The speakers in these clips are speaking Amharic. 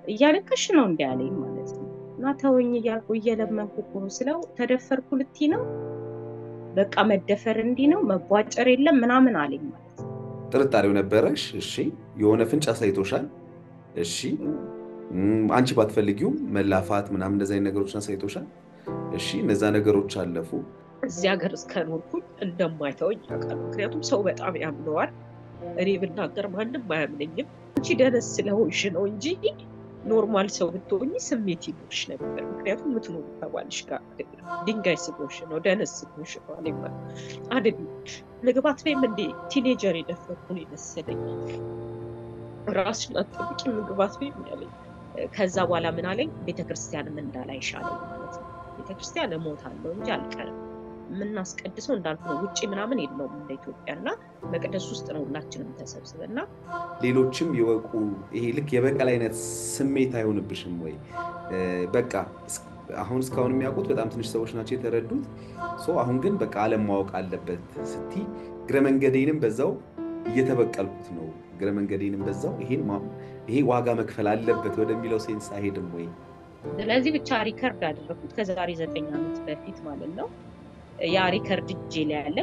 እያለቀሽ ነው እንዲ ያለኝ ማለት ነው። እና ተወኝ እያልኩ እየለመንኩ እኮ ነው ስለው ተደፈርኩ ልቲ ነው በቃ መደፈር እንዲህ ነው መቧጨር የለም ምናምን አለኝ ማለት ነው። ጥርጣሬው ነበረሽ? እሺ። የሆነ ፍንጭ አሳይቶሻል? እሺ። አንቺ ባትፈልጊውም መላፋት ምናምን እንደዚህ አይነት ነገሮችን አሳይቶሻል? እሺ። እነዛ ነገሮች አለፉ። እዚህ ሀገር እስከኖርኩኝ እንደማይተወኝ ያውቃል። ምክንያቱም ሰው በጣም ያምነዋል። እኔ ብናገር ማንም አያምነኝም። አንቺ ደነስ ስለሆንሽ ነው እንጂ ኖርማል ሰው ብትሆኝ ስሜት ይኖርሽ ነበር። ምክንያቱም የምትኖሩ ከባልሽ ጋር አይደለም። ድንጋይ ስቦሽ ነው፣ ደነስ ስቦሽ ነው አለኝ። አይደለም ምግባት ወይም እንዴ ቲኔጀር የደፈርኩን የመሰለኝ ራስሽን አትጠብቂ ምግባት ወይም ያለኝ። ከዛ በኋላ ምን አለኝ፣ ቤተክርስቲያንም እንዳላይሽ አለኝ ማለት ነው። ቤተክርስቲያን እሞታለሁ እንጂ አልቀርም። የምናስቀድሰው እንዳልኩ ነው። ውጭ ምናምን የለውም እንደ ኢትዮጵያ እና መቅደስ ውስጥ ነው ሁላችንም ተሰብስበና ሌሎችም ይወቁ። ይሄ ልክ የበቀል አይነት ስሜት አይሆንብሽም ወይ? በቃ አሁን እስካሁን የሚያውቁት በጣም ትንሽ ሰዎች ናቸው የተረዱት። አሁን ግን በቃ ዓለም ማወቅ አለበት ስቲ እግረ መንገዴንም በዛው እየተበቀልኩት ነው፣ እግረ መንገዴንም በዛው ይሄ ዋጋ መክፈል አለበት ወደሚለው ሴንስ አይሄድም ወይ? ስለዚህ ብቻ ሪከርድ አደረኩት ከዛሬ ዘጠኝ ዓመት በፊት ማለት ነው። ያ ሪከርድ እጄ ላይ ያለ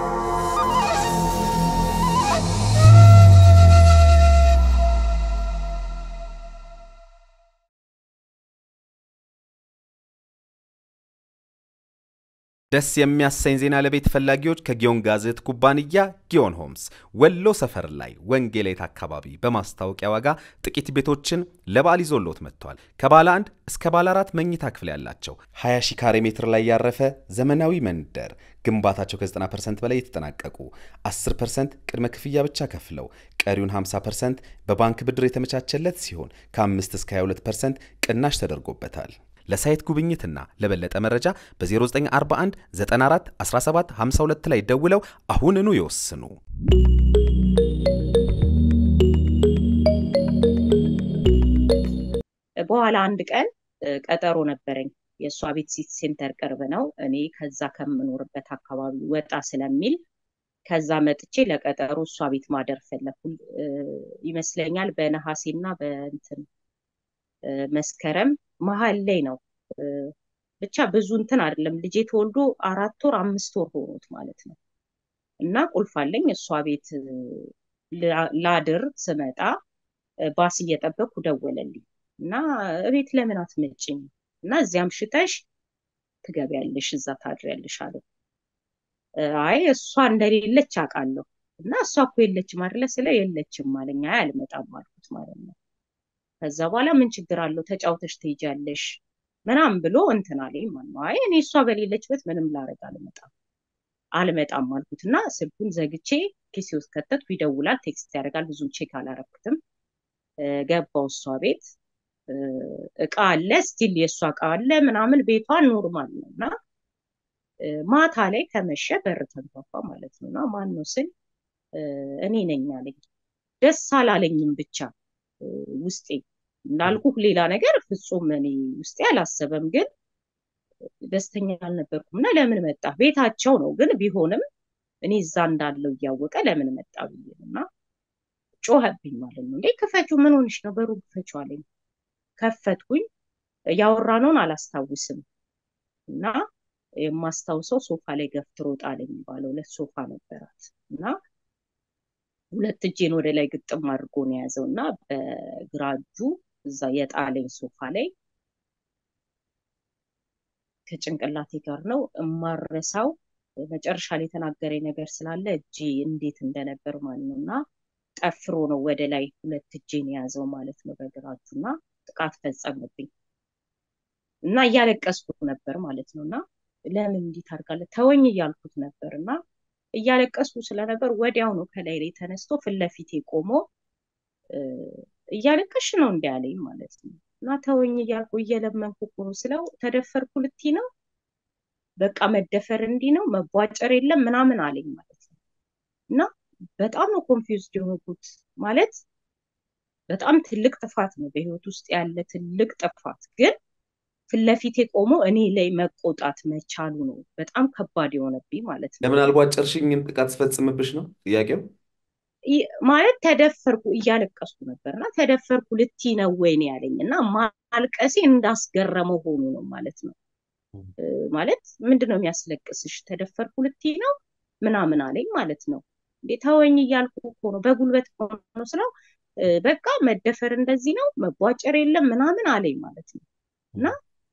ደስ የሚያሰኝ ዜና ለቤት ፈላጊዎች ከጊዮን ጋዜት ኩባንያ ጊዮን ሆምስ ወሎ ሰፈር ላይ ወንጌላይት አካባቢ በማስታወቂያ ዋጋ ጥቂት ቤቶችን ለበዓል ይዞሎት መጥቷል። ከባለ አንድ እስከ ባለ አራት መኝታ ክፍል ያላቸው 20 ሺ ካሬ ሜትር ላይ ያረፈ ዘመናዊ መንደር ግንባታቸው ከ90 ፐርሰንት በላይ የተጠናቀቁ 10 ፐርሰንት ቅድመ ክፍያ ብቻ ከፍለው ቀሪውን 50 ፐርሰንት በባንክ ብድር የተመቻቸለት ሲሆን ከ5 እስከ 22 ፐርሰንት ቅናሽ ተደርጎበታል። ለሳይት ጉብኝትና ለበለጠ መረጃ በ0941 94 17 52 ላይ ደውለው አሁንኑ ይወስኑ። በኋላ አንድ ቀን ቀጠሮ ነበረኝ። የእሷ ቤት ሲቲ ሴንተር ቅርብ ነው። እኔ ከዛ ከምኖርበት አካባቢ ወጣ ስለሚል ከዛ መጥቼ ለቀጠሮ እሷ ቤት ማደር ፈለኩ ይመስለኛል። በነሐሴና በእንትን መስከረም መሀል ላይ ነው ብቻ ብዙ እንትን አይደለም። ልጄ ተወልዶ አራት ወር አምስት ወር ሆኖት ማለት ነው። እና ቁልፍ አለኝ እሷ ቤት ላድር ስመጣ ባስ እየጠበቅኩ ደወለልኝ እና እቤት ለምን አትመጭኝ እና እዚያም ሽተሽ ትገቢያለሽ እዛ ታድሪያለሽ አለው። አይ እሷ እንደሌለች አውቃለሁ እና እሷ እኮ የለችም አይደለ ስለ የለችም አለኝ። አይ አልመጣም አልኩት ማለት ነው። ከዛ በኋላ ምን ችግር አለው ተጫውተሽ ትሄጃለሽ ምናምን ብሎ እንትን አለኝ ማለት ነው። አይ እኔ እሷ በሌለችበት ምንም ላረግ አልመጣም አልመጣም አልኩት እና ስልኩን ዘግቼ ኪሴ ውስጥ ከተትኩ። ይደውላል፣ ቴክስት ያደርጋል። ብዙም ቼክ አላረኩትም። ገባው እሷ ቤት እቃ አለ፣ ስቲል የእሷ እቃ አለ ምናምን፣ ቤቷ ኖርማል ነው እና ማታ ላይ ከመሸ በር ተንኳኳ ማለት ነው እና ማን ነው ስል እኔ ነኝ አለኝ። ደስ አላለኝም ብቻ ውስጤ እንዳልኩ ሌላ ነገር ፍጹም እኔ ውስጤ አላሰበም፣ ግን ደስተኛ አልነበርኩም እና ለምን መጣ ቤታቸው ነው ግን ቢሆንም እኔ እዛ እንዳለው እያወቀ ለምን መጣ ብዬ ነው እና ጮኸብኝ ማለት ነው። እንዴ ክፈችው፣ ምን ሆንሽ ነው? በሩ ክፈችው አለኝ። ከፈትኩኝ። ያወራነውን አላስታውስም እና የማስታውሰው ሶፋ ላይ ገፍትሮ ጣለኝ። ባለ ሁለት ሶፋ ነበራት እና ሁለት እጄን ወደ ላይ ግጥም አድርጎ ነው የያዘው እና በግራ እጁ እዛ የጣለኝ ሶፋ ላይ ከጭንቅላቴ ጋር ነው እማረሳው። መጨረሻ ላይ የተናገረኝ ነገር ስላለ እጄ እንዴት እንደነበር ማለት ነው እና ጠፍሮ ነው ወደ ላይ ሁለት እጄን የያዘው ማለት ነው በግራ እጁ እና ጥቃት ፈጸምብኝ እና እያለቀስኩ ነበር ማለት ነው እና ለምን እንዲህ ታደርጋለህ ተወኝ እያልኩት ነበር እና እያለቀስኩ ስለነበር ወዲያው ነው ከላይ ላይ ተነስቶ ፊት ለፊቴ ቆሞ እያለቀሽ ነው እንዲ ያለኝ ማለት ነው እና ተወኝ እያልኩ እየለመንኩ እኮ ነው ስለው ተደፈርኩ ልቲ ነው በቃ መደፈር እንዲህ ነው መቧጨር የለም ምናምን አለኝ ማለት ነው እና በጣም ነው ኮንፊውዝድ የሆንኩት ማለት በጣም ትልቅ ጥፋት ነው በህይወት ውስጥ ያለ ትልቅ ጥፋት ግን ፊት ለፊቴ ቆሞ እኔ ላይ መቆጣት መቻሉ ነው በጣም ከባድ የሆነብኝ ማለት ነው። ለምን አልቧጨርሽኝም? ጥቃት ስፈጽምብሽ ነው ጥያቄው? ማለት ተደፈርኩ እያለቀስኩ ነበር እና ተደፈርኩ ልቲ ነው ወይኔ ያለኝ እና ማልቀሴ እንዳስገረመው ሆኖ ነው ማለት ነው። ማለት ምንድን ነው የሚያስለቅስሽ? ተደፈርኩ ልቲ ነው ምናምን አለኝ ማለት ነው። እንዴ ተወኝ እያልኩ እኮ ነው በጉልበት ሆኖ ስለው በቃ መደፈር እንደዚህ ነው መቧጨር የለም ምናምን አለኝ ማለት ነው። እና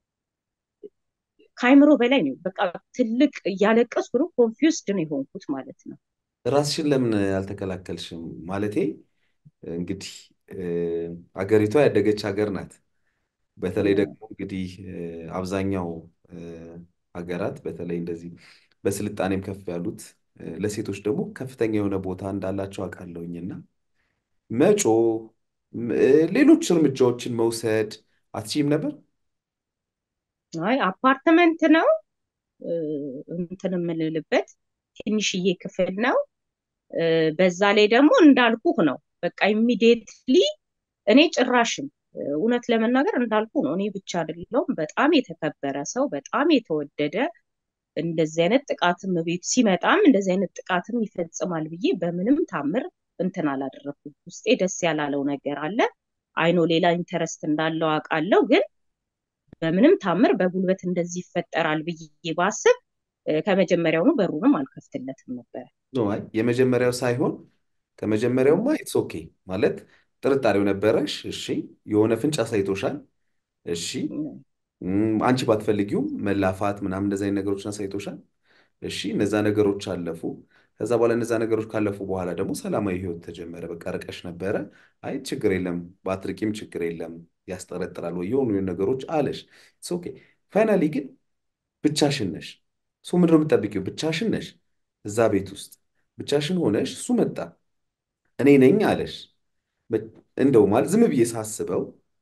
ከአይምሮ በላይ ነው በቃ ትልቅ እያለቀስኩ ነው ኮንፊውስድ ነው የሆንኩት ማለት ነው። ራስሽን ለምን አልተከላከልሽም? ማለቴ እንግዲህ አገሪቷ ያደገች ሀገር ናት። በተለይ ደግሞ እንግዲህ አብዛኛው ሀገራት በተለይ እንደዚህ በስልጣኔም ከፍ ያሉት ለሴቶች ደግሞ ከፍተኛ የሆነ ቦታ እንዳላቸው አውቃለሁኝ እና መጮ ሌሎች እርምጃዎችን መውሰድ አትችይም ነበር? አይ አፓርትመንት ነው እንትን የምልልበት ትንሽዬ ክፍል ነው። በዛ ላይ ደግሞ እንዳልኩህ ነው በቃ ኢሚዲየትሊ እኔ ጭራሽም እውነት ለመናገር እንዳልኩ ነው እኔ ብቻ አይደለሁም። በጣም የተከበረ ሰው በጣም የተወደደ እንደዚህ አይነት ጥቃትም ቤት ሲመጣም እንደዚህ አይነት ጥቃትም ይፈጽማል ብዬ በምንም ታምር እንትን አላደረኩም። ውስጤ ደስ ያላለው ነገር አለ። አይኖ ሌላ ኢንተረስት እንዳለው አውቃለሁ። ግን በምንም ታምር በጉልበት እንደዚህ ይፈጠራል ብዬ ባስብ ከመጀመሪያውኑ በሩንም አልከፍትለትም ነበረ። አይ የመጀመሪያው ሳይሆን ከመጀመሪያውማ ኢትስ ኦኬ ማለት ጥርጣሬው ነበረሽ። እሺ የሆነ ፍንጭ አሳይቶሻል። እሺ አንቺ ባትፈልጊውም መላፋት ምናምን እንደዚህ አይነት ነገሮችን አሳይቶሻል። እሺ እነዛ ነገሮች አለፉ። ከዛ በኋላ እነዛ ነገሮች ካለፉ በኋላ ደግሞ ሰላማዊ ህይወት ተጀመረ። በቃ ርቀሽ ነበረ። አይ ችግር የለም ባትርቂም ችግር የለም ያስጠረጥራል ወይ የሆኑ ነገሮች አለሽ። ኦኬ ፋይናሊ ግን ብቻሽን ነሽ። እሱ ምንድን ነው የምትጠብቂው? ብቻሽን ነሽ እዛ ቤት ውስጥ ብቻሽን ሆነሽ እሱ መጣ እኔ ነኝ አለሽ። እንደው ማለት ዝም ብዬ ሳስበው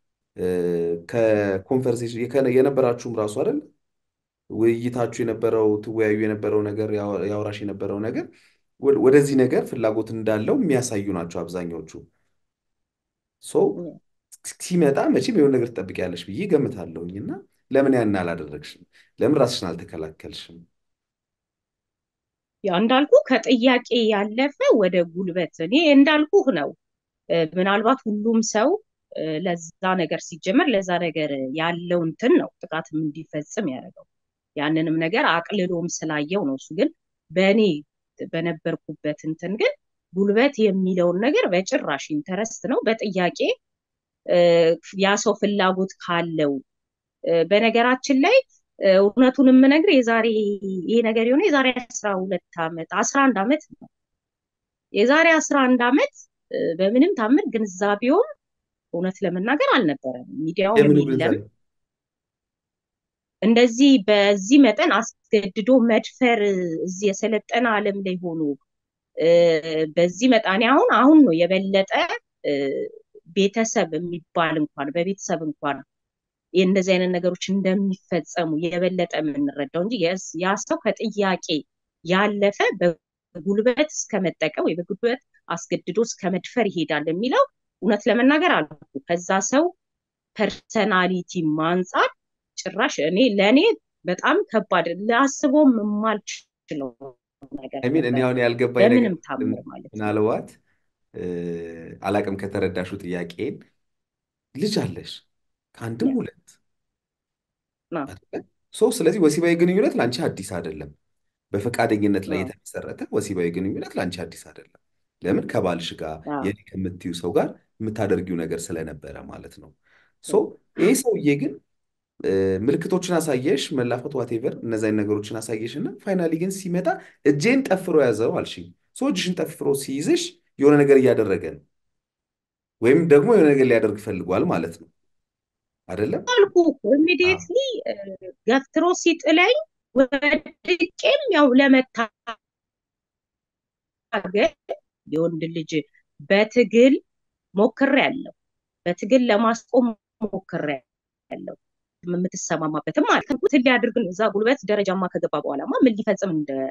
ከኮንቨርሴሽን የነበራችሁም ራሱ አይደል ውይይታችሁ የነበረው ትወያዩ የነበረው ነገር ያወራሽ የነበረው ነገር ወደዚህ ነገር ፍላጎት እንዳለው የሚያሳዩ ናቸው አብዛኛዎቹ። ሶ ሲመጣ መቼም የሆነ ነገር ትጠብቂያለሽ ብዬ ገምታለሁኝ። እና ለምን ያን አላደረግሽም? ለምን ራስሽን አልተከላከልሽም? ያ እንዳልኩ ከጥያቄ ያለፈ ወደ ጉልበት እኔ እንዳልኩህ ነው። ምናልባት ሁሉም ሰው ለዛ ነገር ሲጀመር ለዛ ነገር ያለው እንትን ነው ጥቃትም እንዲፈጽም ያደረገው። ያንንም ነገር አቅልሎም ስላየው ነው። እሱ ግን በእኔ በነበርኩበት እንትን ግን ጉልበት የሚለውን ነገር በጭራሽ ኢንተረስት ነው በጥያቄ ያ ሰው ፍላጎት ካለው በነገራችን ላይ እውነቱን የምነግር የዛሬ ይሄ ነገር የሆነ የዛሬ አስራ ሁለት ዓመት አስራ አንድ ዓመት ነው። የዛሬ አስራ አንድ ዓመት በምንም ታምር ግንዛቤውም እውነት ለመናገር አልነበረም። ሚዲያውም የለም። እንደዚህ በዚህ መጠን አስገድዶ መድፈር እዚህ የሰለጠነ ዓለም ላይ ሆኖ በዚህ መጣኔ አሁን አሁን ነው የበለጠ ቤተሰብ የሚባል እንኳን በቤተሰብ እንኳን የእንደዚህ አይነት ነገሮች እንደሚፈጸሙ የበለጠ የምንረዳው እንጂ ያ ሰው ከጥያቄ ያለፈ በጉልበት እስከ መጠቀም ወይ በጉልበት አስገድዶ እስከ መድፈር ይሄዳል የሚለው እውነት ለመናገር አልኩ ከዛ ሰው ፐርሰናሊቲ አንጻር ጭራሽ እኔ ለእኔ በጣም ከባድ ላስቦም የማልችለው ነገር ሚን እኔ አሁን ያልገባኝ ነገር በምንም ታምር ማለት ነው። ምናልባት አላቅም ከተረዳሹ ጥያቄን ልጅ አለሽ ከአንድም ሁለት አዎ። አይደለ? ሶ ስለዚህ ወሲባዊ ግንኙነት ለአንቺ አዲስ አይደለም። በፈቃደኝነት ላይ አዎ። የተመሰረተ ወሲባዊ ግንኙነት ለአንቺ አዲስ አይደለም። ለምን ከባልሽ ጋር አዎ። የኔ ከምትዩ ሰው ጋር የምታደርጊው ነገር ስለነበረ ማለት ነው። ሶ ይህ ሰውዬ ግን እ፣ ምልክቶችን አሳየሽ፣ መላፈት ዋቴቨር እነዚያን ነገሮችን አሳየሽ እና ፋይናሊ ግን ሲመጣ እጄን ጠፍሮ ያዘው አልሽኝ። ሶ እጅሽን ጠፍሮ ሲይዝሽ የሆነ ነገር እያደረገ ነው ወይም ደግሞ የሆነ ነገር ሊያደርግ ፈልጓል ማለት ነው አይደለም? አልኩ እኮ ኢሚዲየትሊ ገፍትሮ ሲጥለኝ ወድቄም ያው ለመታገል የወንድ ልጅ በትግል ሞክሬያለሁ። በትግል ለማስቆም ሞክሬያለሁ። የምትሰማማበትም ማለት ትል ሊያደርግ ነው። እዛ ጉልበት ደረጃማ ከገባ በኋላማ ምን ሊፈጽም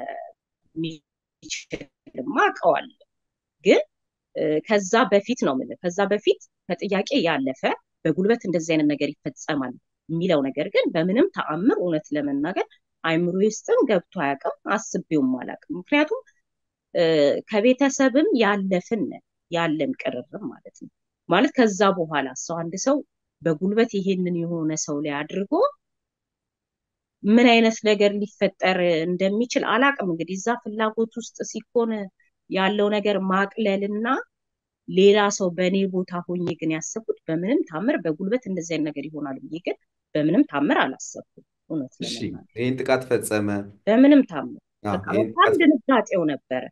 እንደሚችልማ አውቀዋለሁ። ግን እ፣ ከዛ በፊት ነው የምልህ ከዛ በፊት ከጥያቄ ያለፈ በጉልበት እንደዚህ አይነት ነገር ይፈጸማል የሚለው ነገር ግን በምንም ተአምር እውነት ለመናገር አይምሮ ውስጥም ገብቶ አያውቅም፣ አስቤውም አላውቅም። ምክንያቱም ከቤተሰብም ያለፍን ያለን ቅርርብ ማለት ነው። ማለት ከዛ በኋላ ሰው አንድ ሰው በጉልበት ይሄንን የሆነ ሰው ላይ አድርጎ ምን አይነት ነገር ሊፈጠር እንደሚችል አላቅም። እንግዲህ እዛ ፍላጎት ውስጥ ሲኮን ያለው ነገር ማቅለልና ሌላ ሰው በእኔ ቦታ ሆኜ ግን ያሰብኩት በምንም ታምር በጉልበት እንደዚህ አይነት ነገር ይሆናል ብዬ ግን በምንም ታምር አላሰብኩም። እውነት እሺ ለመናገር ይህን ጥቃት ፈጸመ። በምንም ታምር አዎ፣ በቃ ይህን በጣም ጥቃት ድንጋጤው ነበረ።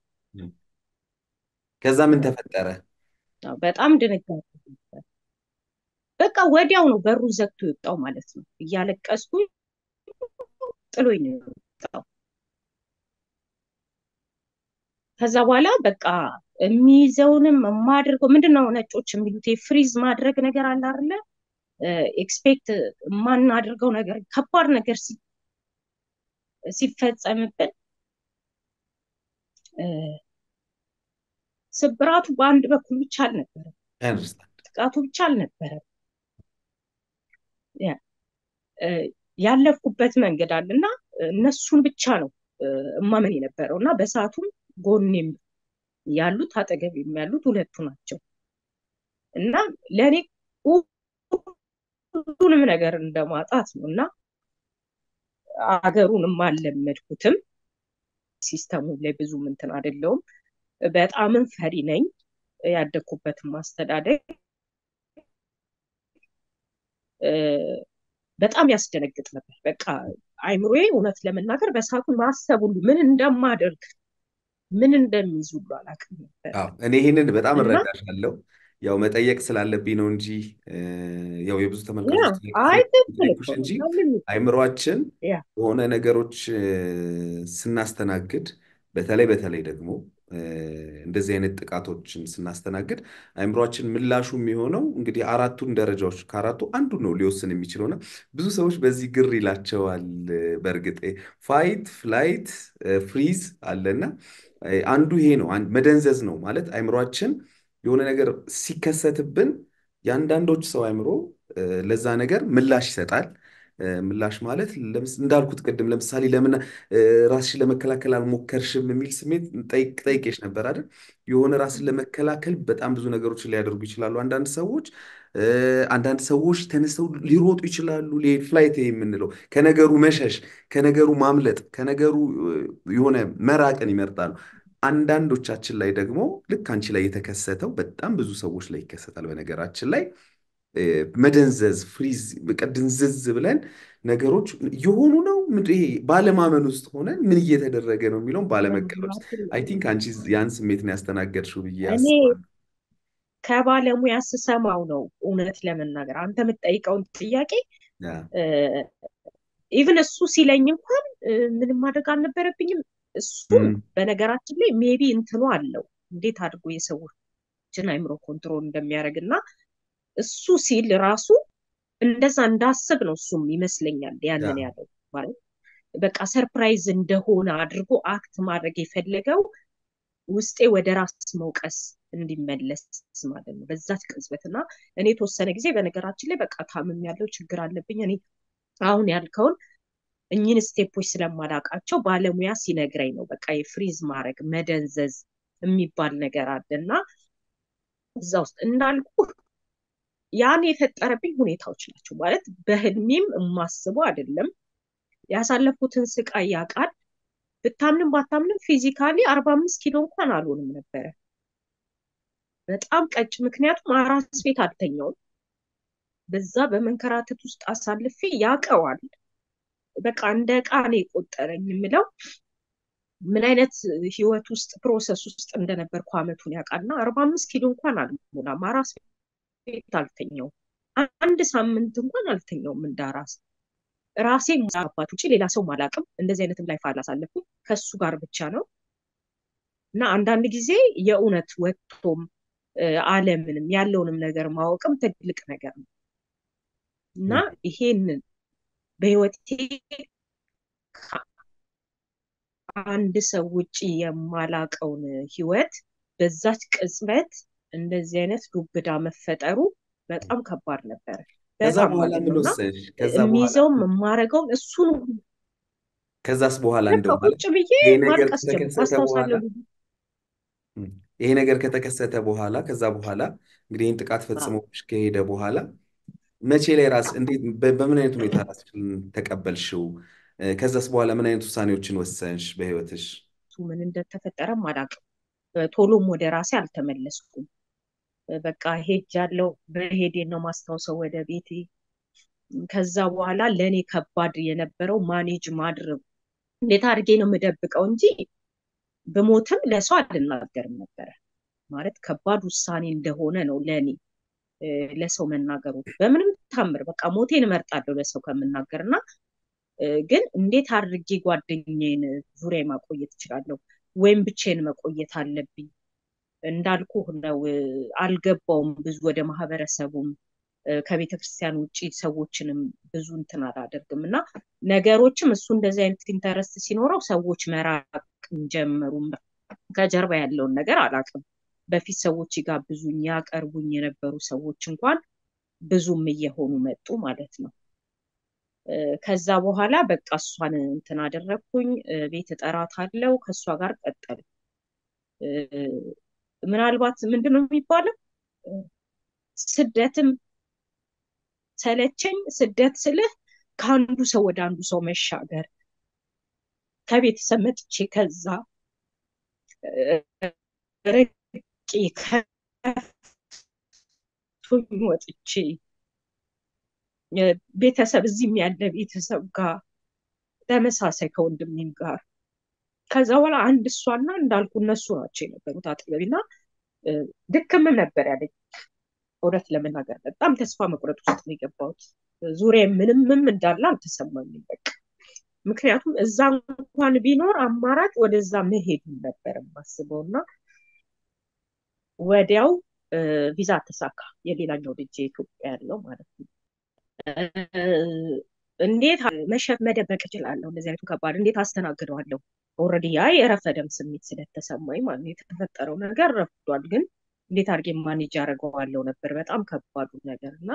ከዛ ምን ተፈጠረ? አዎ፣ በጣም ድንጋጤ ነበር። በቃ ወዲያው ነው በሩ ዘግቶ የወጣው ማለት ነው። እያለቀስኩኝ ጥሎኝ ነው የወጣው። ከዛ በኋላ በቃ የሚይዘውንም የማደርገው ምንድን ነው ነጮች የሚሉት የፍሪዝ ማድረግ ነገር አለ አይደለ? ኤክስፔክት የማናደርገው ነገር ከባድ ነገር ሲ- ሲፈጸምብን እ፣ ስብራቱ በአንድ በኩል ብቻ አልነበረም፣ አንደርስታንድ ጥቃቱ ብቻ አልነበረም። ያ- እ፣ ያለፍኩበት መንገድ አለ እና እነሱን ብቻ ነው እ፣ እማመን የነበረው እና በሰዓቱም ጎኔም ያሉት አጠገቤም ያሉት ሁለቱ ናቸው እና ለእኔ ሁሉንም ነገር እንደማጣት ነው እና አገሩንም አልለመድኩትም። ሲስተሙ ላይ ብዙም እንትን አይደለውም። በጣምም ፈሪ ነኝ። ያደግኩበትም አስተዳደግ እ፣ በጣም ያስደነግጥ ነበር። በቃ አይምሮዬ እውነት ለመናገር በሰዓቱ ማሰብ ሁሉ ምን እንደማደርግ ምን እንደሚይዝ ሁሉ አላውቅም ነበር አዎ እኔ ይህንን በጣም እና እረዳሻለሁ። ያው መጠየቅ ስላለብኝ ነው እንጂ እ፣ ያው የብዙ ያ ተመልካቾች ጥያቄ አይ ትክክል ስለጠየኩሽ እኮ ነው እንጂ ማንም አይምሯችን ያ የሆነ ነገሮች እ፣ ስናስተናግድ በተለይ በተለይ ደግሞ እ፣ እንደዚህ አይነት ጥቃቶችን ስናስተናግድ አይምሯችን ምላሹ የሚሆነው እንግዲህ አራቱን ደረጃዎች ከአራቱ አንዱ ነው ሊወስን የሚችለውና ብዙ ሰዎች በዚህ ግር ይላቸዋል። እ፣ በእርግጥ ፋይት፣ ፍላይት፣ ፍሪዝ አለና እ፣ አንዱ ይሄ ነው። አንድ መደንዘዝ ነው ማለት አይምሯችን የሆነ ነገር ሲከሰትብን የአንዳንዶች ሰው አይምሮ እ፣ ለዛ ነገር ምላሽ ይሰጣል። እ፣ ምላሽ ማለት ለምስ- እንዳልኩት ቅድም ለምሳሌ ለምን እ፣ ራስሽን ለመከላከል አልሞከርሽም የሚል ስሜት ጠይቅ ጠይቄሽ ነበር አይደል? የሆነ ራስን ለመከላከል በጣም ብዙ ነገሮችን ሊያደርጉ ይችላሉ አንዳንድ ሰዎች። እ፣ አንዳንድ ሰዎች ተነስተው ሊሮጡ ይችላሉ። ፍላይት የምንለው ከነገሩ መሸሽ፣ ከነገሩ ማምለጥ፣ ከነገሩ እ፣ የሆነ መራቅን ይመርጣሉ። አንዳንዶቻችን ላይ ደግሞ ልክ አንቺ ላይ የተከሰተው በጣም ብዙ ሰዎች ላይ ይከሰታል። በነገራችን ላይ እ፣ መደንዘዝ ፍሪዝ በቃ ድንዝዝ ብለን ነገሮች የሆኑ ነው ምንድን ይሄ ባለማመን ውስጥ ሆነን ምን እየተደረገ ነው የሚለውን ባለመቀበል ውስጥ አይ ቲንክ አንቺ ያን ስሜት ነው ያስተናገድሽው ብዬ እኔ አስባለሁ። ከባለሙያ ስሰማው ነው እውነት ለመናገር አንተ የምትጠይቀውን ጥያቄ ያ፣ ኢቭን እሱ ሲለኝ እንኳን እ፣ ምንም ማድረግ አልነበረብኝም። እሱም እም፣ በነገራችን ላይ ሜቢ እንትኑ አለው እንዴት አድርጎ የሰዎችን አይምሮ ኮንትሮል እንደሚያደርግ እና እሱ ሲል ራሱ እንደዛ እንዳስብ ነው እሱም ይመስለኛል ያ፣ ያንን ያለው ማለት በቃ ሰርፕራይዝ እንደሆነ አድርጎ አክት ማድረግ የፈለገው ውስጤ ወደ ራስ መውቀስ እንዲመለስ ማለት ነው በዛች ቅጽበት እና እኔ የተወሰነ ጊዜ በነገራችን ላይ በቃ ታምም ያለው ችግር አለብኝ እኔ አሁን ያልከውን እኚህን ስቴፖች ስለማላውቃቸው ባለሙያ ሲነግረኝ ነው በቃ የፍሪዝ ማድረግ መደንዘዝ የሚባል ነገር አለ እና እዛ ውስጥ እንዳልኩ ያን የፈጠረብኝ ሁኔታዎች ናቸው ማለት በህልሜም የማስበው አይደለም ያሳለፍኩትን ስቃይ ያውቃል ብታምንም ባታምንም ፊዚካሊ አርባ አምስት ኪሎ እንኳን አልሆንም ነበረ በጣም ቀጭ ምክንያቱም አራስ ቤት አልተኛውም በዛ በመንከራተት ውስጥ አሳልፌ ያውቀዋል በቃ እንደ ዕቃ ነው የቆጠረኝ የምለው ምን አይነት ህይወት ውስጥ ፕሮሰስ ውስጥ እንደነበርኩ አመቱን ያውቃልና አርባ አምስት ኪሎ እንኳን አልሞላም አራስ ቤት አልተኛውም አንድ ሳምንት እንኳን አልተኛውም እንደ አራስ ራሴ አባት ውጭ ሌላ ሰው አላውቅም እንደዚህ አይነትም ላይፍ አላሳለፍኩም ከሱ ጋር ብቻ ነው እና አንዳንድ ጊዜ የእውነት ወጥቶም አለምንም ያለውንም ነገር ማወቅም ትልቅ ነገር ነው እና ይሄንን በህይወቴ ከአንድ ሰው ውጭ የማላቀውን ህይወት በዛች ቅጽበት እንደዚህ አይነት ዱብዳ መፈጠሩ በጣም ከባድ ነበረ። ከዛ በጣም በኋላ ማለት ምን ነው እና ወሰንሽ? ከዛ በኋላ የሚይዘውም የማረገውን እሱን ከዛስ በኋላ በቃ እንደው ማለት ቁጭ ብዬ ይሄ ነገር ማልቀስ ጀመርኩ። ከተከሰተ በኋላ አስታውሳለሁ ይሄ ነገር ከተከሰተ በኋላ ከዛ በኋላ እንግዲህ ይህን ጥቃት ፈጽሞብሽ ከሄደ በኋላ መቼ ላይ ራስ እንዴት በምን አይነት ሁኔታ ራስሽን ተቀበልሽው? ከዛስ በኋላ ምን አይነት ውሳኔዎችን ወሰንሽ በህይወትሽ? ምን እንደተፈጠረም አላውቅም። ቶሎም ወደ ራሴ አልተመለስኩም። በቃ ሄጃለሁ። በሄዴን ነው ማስታውሰው ወደ ቤቴ። ከዛ በኋላ ለእኔ ከባድ የነበረው ማኔጅ ማድረግ እንዴት አድርጌ ነው የምደብቀው እንጂ ብሞትም ለሰው አልናገርም ነበረ። ማለት ከባድ ውሳኔ እንደሆነ ነው ለእኔ ለሰው መናገሩ። በምንም ታምር በቃ ሞቴን እመርጣለሁ ለሰው ከምናገር እና ግን እንዴት አድርጌ ጓደኛዬን ዙሪያ ማቆየት እችላለሁ ወይም ብቻዬን መቆየት አለብኝ እንዳልኩ ነው። አልገባውም ብዙ ወደ ማህበረሰቡም ከቤተ ክርስቲያን ውጭ ሰዎችንም ብዙ እንትን አላደርግም እና ነገሮችም እሱ እንደዚህ አይነት ኢንተረስት ሲኖረው ሰዎች መራቅ ጀመሩም። ከጀርባ ያለውን ነገር አላውቅም። በፊት ሰዎች ይጋብዙኝ ያቀርቡኝ የነበሩ ሰዎች እንኳን ብዙም እየሆኑ መጡ ማለት ነው። ከዛ በኋላ በቃ እሷን እንትን አደረግኩኝ። ቤት እጠራታለሁ። ከእሷ ጋር ቀጠሉ። ምናልባት ምንድን ነው የሚባለው ስደትም ሰለቸኝ። ስደት ስልህ ከአንዱ ሰው ወደ አንዱ ሰው መሻገር ከቤተሰብ መጥቼ ከዛ ርቄ ከቶኝ ወጥቼ ቤተሰብ እዚህም ያለ ቤተሰብ ጋር ተመሳሳይ ከወንድሜም ጋር ከዛ በኋላ አንድ እሷና እንዳልኩ እነሱ ናቸው የነበሩት አጠገቤ እና ድክምም ነበር ያለኝ። እውነት ለመናገር በጣም ተስፋ መቁረጥ ውስጥ ነው የገባሁት። ዙሪያ ምንምም እንዳለ አልተሰማኝም በቃ ምክንያቱም እዛ እንኳን ቢኖር አማራጭ ወደዛ መሄዱን ነበር የማስበው እና ወዲያው ቪዛ ተሳካ። የሌላኛው ልጅ ኢትዮጵያ ያለው ማለት ነው። እንዴት መሸፍ መደበቅ እችላለሁ? እንደዚህ አይነቱ ከባድ እንዴት አስተናግደዋለሁ? ኦልሬዲ ያ የረፈደም ስሜት ስለተሰማኝ ማለት ነው። የተፈጠረው ነገር ረፍዷል፣ ግን እንዴት አድርጌ ማኔጅ አደርገዋለሁ ነበር በጣም ከባዱ ነገር እና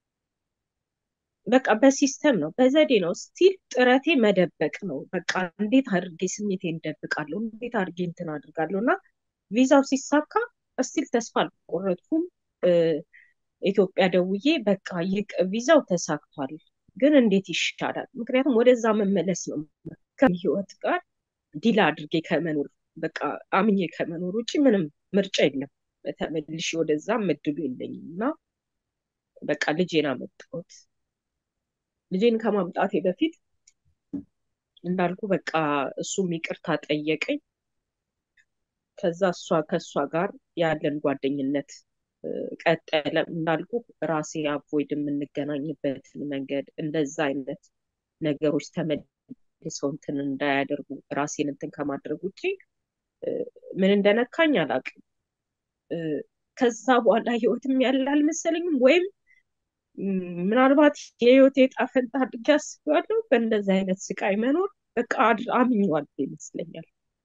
በቃ በሲስተም ነው በዘዴ ነው ስቲል ጥረቴ መደበቅ ነው። በቃ እንዴት አድርጌ ስሜቴ እንደብቃለሁ፣ እንዴት አድርጌ እንትን አድርጋለሁ እና ቪዛው ሲሳካ ስቲል ተስፋ አልቆረጥኩም። ኢትዮጵያ ደውዬ በቃ ቪዛው ተሳክቷል፣ ግን እንዴት ይሻላል? ምክንያቱም ወደዛ መመለስ ነው ከህይወት ጋር ዲል አድርጌ ከመኖር በቃ አምኜ ከመኖር ውጭ ምንም ምርጫ የለም። ተመልሼ ወደዛም እድሉ የለኝም እና በቃ ልጄን አመጣሁት። ልጄን ከማምጣቴ በፊት እንዳልኩ በቃ እሱም ይቅርታ ጠየቀኝ። ከዛ እሷ ከእሷ ጋር ያለን ጓደኝነት ቀጠለ። እንዳልኩ ራሴ አቮይድ የምንገናኝበትን መንገድ እንደዛ አይነት ነገሮች ተመልሰው እንትን እንዳያደርጉ ራሴን እንትን ከማድረግ ውጭ ምን እንደነካኝ አላውቅም። ከዛ በኋላ ህይወትም ያለ አልመሰለኝም ወይም ምናልባት የህይወቴ ዕጣ ፈንታ አድርጌ አስቤዋለሁ። በእንደዚህ አይነት ስቃይ መኖር በቃ አምኜዋለሁ ይመስለኛል።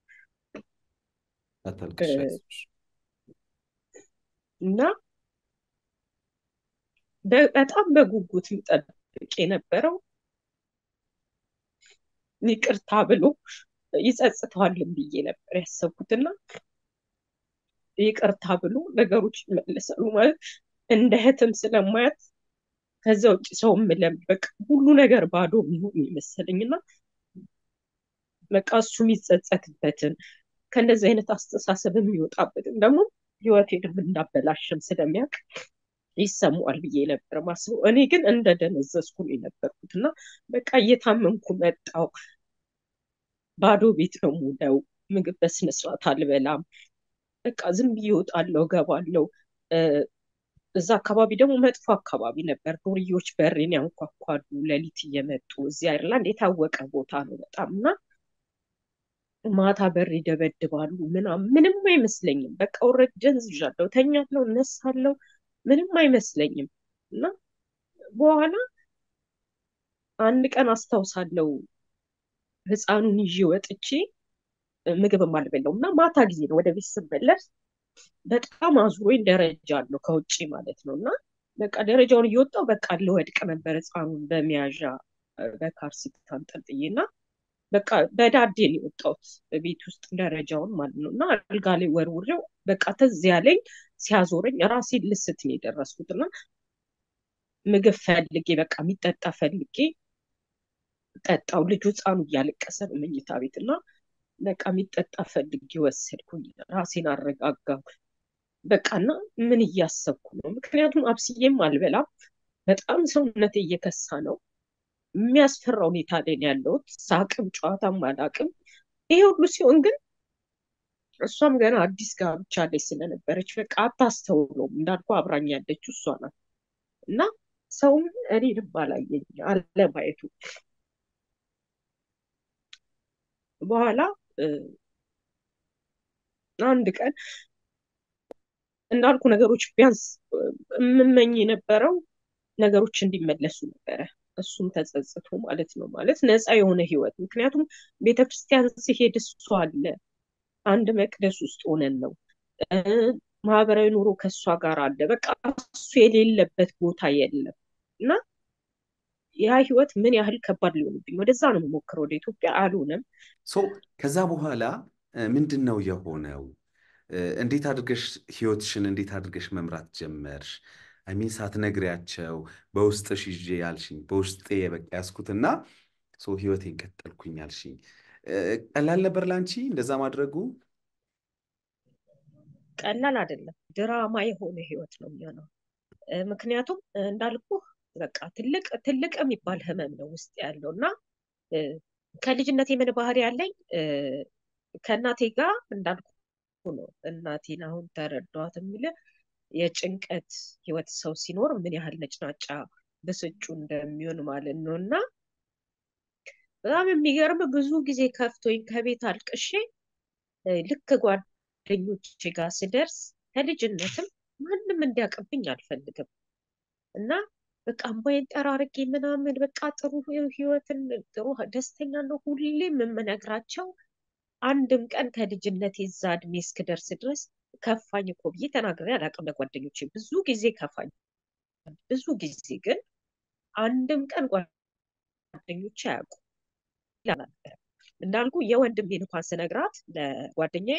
እና በጣም በጉጉት ምጠብቅ የነበረው ይቅርታ ብሎ ይጸጽተዋልን ብዬ ነበር ያሰብኩትና ይቅርታ ብሎ ነገሮች ይመለሳሉ ማለት እንደ እህትም ስለማያት ከዛ ውጭ ሰው ምለበቅ ሁሉ ነገር ባዶ የሚሆን ይመሰለኝ እና በቃ እሱ የሚጸጸትበትን ከእንደዚህ አይነት አስተሳሰብ የሚወጣበትን ደግሞ ህይወቴንም እንዳበላሽም ስለሚያውቅ ይሰማዋል ብዬ ነበር ማስበው። እኔ ግን እንደደነዘዝኩ ነው የነበርኩት እና በቃ እየታመምኩ መጣው። ባዶ ቤት ነው የምውለው። ምግብ በስነስርዓት አልበላም። በቃ ዝም ብዬ እወጣለሁ፣ እገባለሁ። እዛ አካባቢ ደግሞ መጥፎ አካባቢ ነበር። ዱርዬዎች በሬን ያንኳኳሉ ሌሊት እየመጡ እዚህ አይርላንድ የታወቀ ቦታ ነው በጣም እና ማታ በር ይደበድባሉ ምናምን። ምንም አይመስለኝም። በቃ ወረድ ደንዝዣለሁ፣ ተኛለሁ፣ እነሳለሁ። ምንም አይመስለኝም እና በኋላ አንድ ቀን አስታውሳለሁ ህፃኑን ይዤ ወጥቼ ምግብም አልበላውም እና ማታ ጊዜ ነው ወደ ቤት ስመለስ በጣም አዙሮኝ ደረጃ አለው ከውጭ ማለት ነው እና በቃ ደረጃውን እየወጣው በቃ ልወድቅ ነበር ህፃኑን በመያዣ በካርሲት አንጠልጥዬ እና በቃ በዳዴ ነው የወጣሁት ቤት ውስጥ ደረጃውን ማለት ነው። እና አልጋ ላይ ወርውሬው በቃ ተዝ ያለኝ ሲያዞረኝ ራሴን ልስት ነው የደረስኩት እና ምግብ ፈልጌ በቃ የሚጠጣ ፈልጌ ጠጣው። ልጁ ህፃኑ እያለቀሰ ነው መኝታ ቤት እና በቃ የሚጠጣ ፈልጌ ወሰድኩኝ። ራሴን አረጋጋሁ። በቃ እና ምን እያሰብኩ ነው? ምክንያቱም አብስዬም አልበላም። በጣም ሰውነቴ እየከሳ ነው። የሚያስፈራ ሁኔታ ላይ ነው ያለሁት። ሳቅም ጨዋታም አላቅም። ይሄ ሁሉ ሲሆን ግን እሷም ገና አዲስ ጋብቻ ላይ ስለነበረች በቃ አታስተውለውም። እንዳልኩ አብራኝ ያለችው እሷ ናት እና ሰውም እኔንም አላየኝ አለማየቱ በኋላ አንድ ቀን እንዳልኩ ነገሮች ቢያንስ የምመኝ የነበረው ነገሮች እንዲመለሱ ነበረ። እሱም ተጸጽቶ ማለት ነው ማለት ነፃ የሆነ ህይወት። ምክንያቱም ቤተክርስቲያን ሲሄድ እሱ አለ፣ አንድ መቅደስ ውስጥ ሆነን ነው ማህበራዊ ኑሮ ከእሷ ጋር አለ። በቃ እሱ የሌለበት ቦታ የለም እና ያ ህይወት ምን ያህል ከባድ ሊሆንብኝ ወደዛ ነው የምሞክረው። ወደ ኢትዮጵያ አልሆነም። ከዛ በኋላ ምንድን ነው የሆነው? እንዴት አድርገሽ ህይወትሽን እንዴት አድርገሽ መምራት ጀመርሽ? አሚን ሳትነግሪያቸው በውስጥሽ ይዤ ያልሽኝ በውስጤ በቃ ያዝኩትና ህይወቴን ቀጠልኩኝ ያልሽኝ ቀላል ነበር ለአንቺ እንደዛ ማድረጉ? ቀላል አይደለም። ድራማ የሆነ ህይወት ነው የሚሆነው። ምክንያቱም እንዳልኩ በቃ ትልቅ ትልቅ የሚባል ህመም ነው ውስጥ ያለው እና ከልጅነቴ ምን ባህሪ ያለኝ ከእናቴ ጋር እንዳልኩ ነው። እናቴን አሁን ተረዷት የሚል የጭንቀት ህይወት ሰው ሲኖር ምን ያህል ነጭናጫ ብስጩ እንደሚሆን ማለት ነው እና በጣም የሚገርም ብዙ ጊዜ ከፍቶኝ ከቤት አልቅሼ ልክ ጓደኞቼ ጋር ስደርስ ከልጅነትም ማንም እንዲያውቅብኝ አልፈልግም እና በቃ እምባዬን ጠራርጌ ምናምን በቃ ጥሩ ህይወትን ጥሩ ደስተኛ ነው ሁሌም የምነግራቸው አንድም ቀን ከልጅነት የዛ እድሜ እስክደርስ ድረስ ከፋኝ እኮ ብዬ ተናግሬ አላውቅም ለጓደኞቼ። ብዙ ጊዜ ከፋኝ፣ ብዙ ጊዜ ግን አንድም ቀን ጓደኞቼ አያውቁም። እንዳልኩ የወንድሜን እንኳን ስነግራት ለጓደኛዬ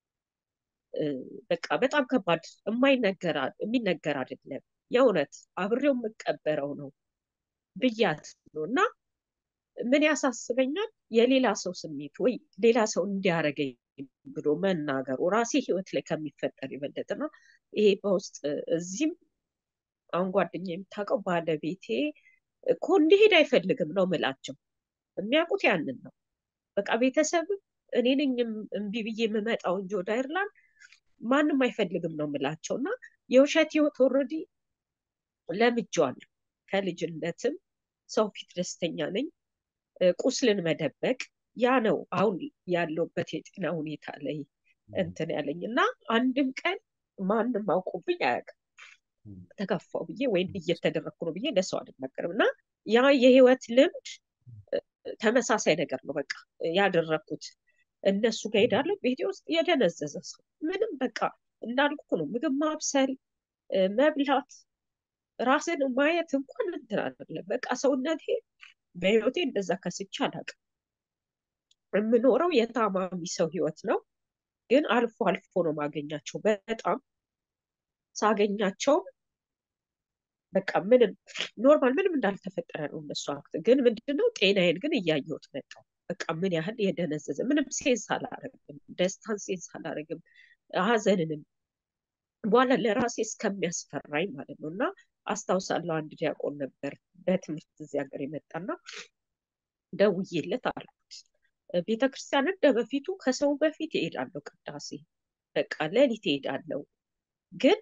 በቃ በጣም ከባድ የሚነገር አይደለም የእውነት አብሬው የምቀበረው ነው ብያት ነው እና ምን ያሳስበኛል የሌላ ሰው ስሜት ወይ ሌላ ሰው እንዲያረገኝ ብሎ መናገሩ ራሴ ህይወት ላይ ከሚፈጠር የበለጠና ይሄ በውስጥ እዚህም አሁን ጓደኛ የምታውቀው ባለቤቴ እኮ እንዲሄድ አይፈልግም ነው ምላቸው። የሚያውቁት ያንን ነው። በቃ ቤተሰብ እኔ ነኝ እምቢ ብዬ የምመጣው እንጂ ወደ አይርላንድ ማንም አይፈልግም ነው ምላቸው እና የውሸት ህይወት ኦልሬዲ ለምጄዋለሁ። ከልጅነትም ሰው ፊት ደስተኛ ነኝ። ቁስልን መደበቅ ያ ነው አሁን ያለውበት የጤና ሁኔታ ላይ እንትን ያለኝ እና አንድም ቀን ማንም አውቆብኝ አያውቅም። ተከፋው ብዬ ወይም እየተደረግኩ ነው ብዬ ለሰው አልናገርም እና ያ የህይወት ልምድ ተመሳሳይ ነገር ነው። በቃ ያደረግኩት እነሱ ጋር ሄዳለሁ። ቤቴ ውስጥ የደነዘዘ ሰው ምንም በቃ እንዳልኩ ነው። ምግብ ማብሰል፣ መብላት፣ ራስን ማየት እንኳን እንትን አይደለም። በቃ ሰውነቴ በህይወቴ እንደዛ ከስቼ አላውቅም። የምኖረው የታማሚ ሰው ህይወት ነው። ግን አልፎ አልፎ ነው ማገኛቸው። በጣም ሳገኛቸው በቃ ምንም ኖርማል ምንም እንዳልተፈጠረ ነው እነሱ አክት ግን ምንድነው ጤናዬን ግን እያየሁት መጣሁ። በቃ ምን ያህል የደነዘዘ ምንም ሴንስ አላረግም፣ ደስታን ሴንስ አላረግም፣ ሀዘንንም በኋላ ለራሴ እስከሚያስፈራኝ ማለት ነው። እና አስታውሳለሁ አንድ ዲያቆን ነበር በትምህርት እዚህ ሀገር የመጣና ደውዬለት አልኩት ቤተክርስቲያን እንደ በፊቱ ከሰው በፊት እሄዳለሁ ቅዳሴ በቃ ሌሊት እሄዳለሁ ግን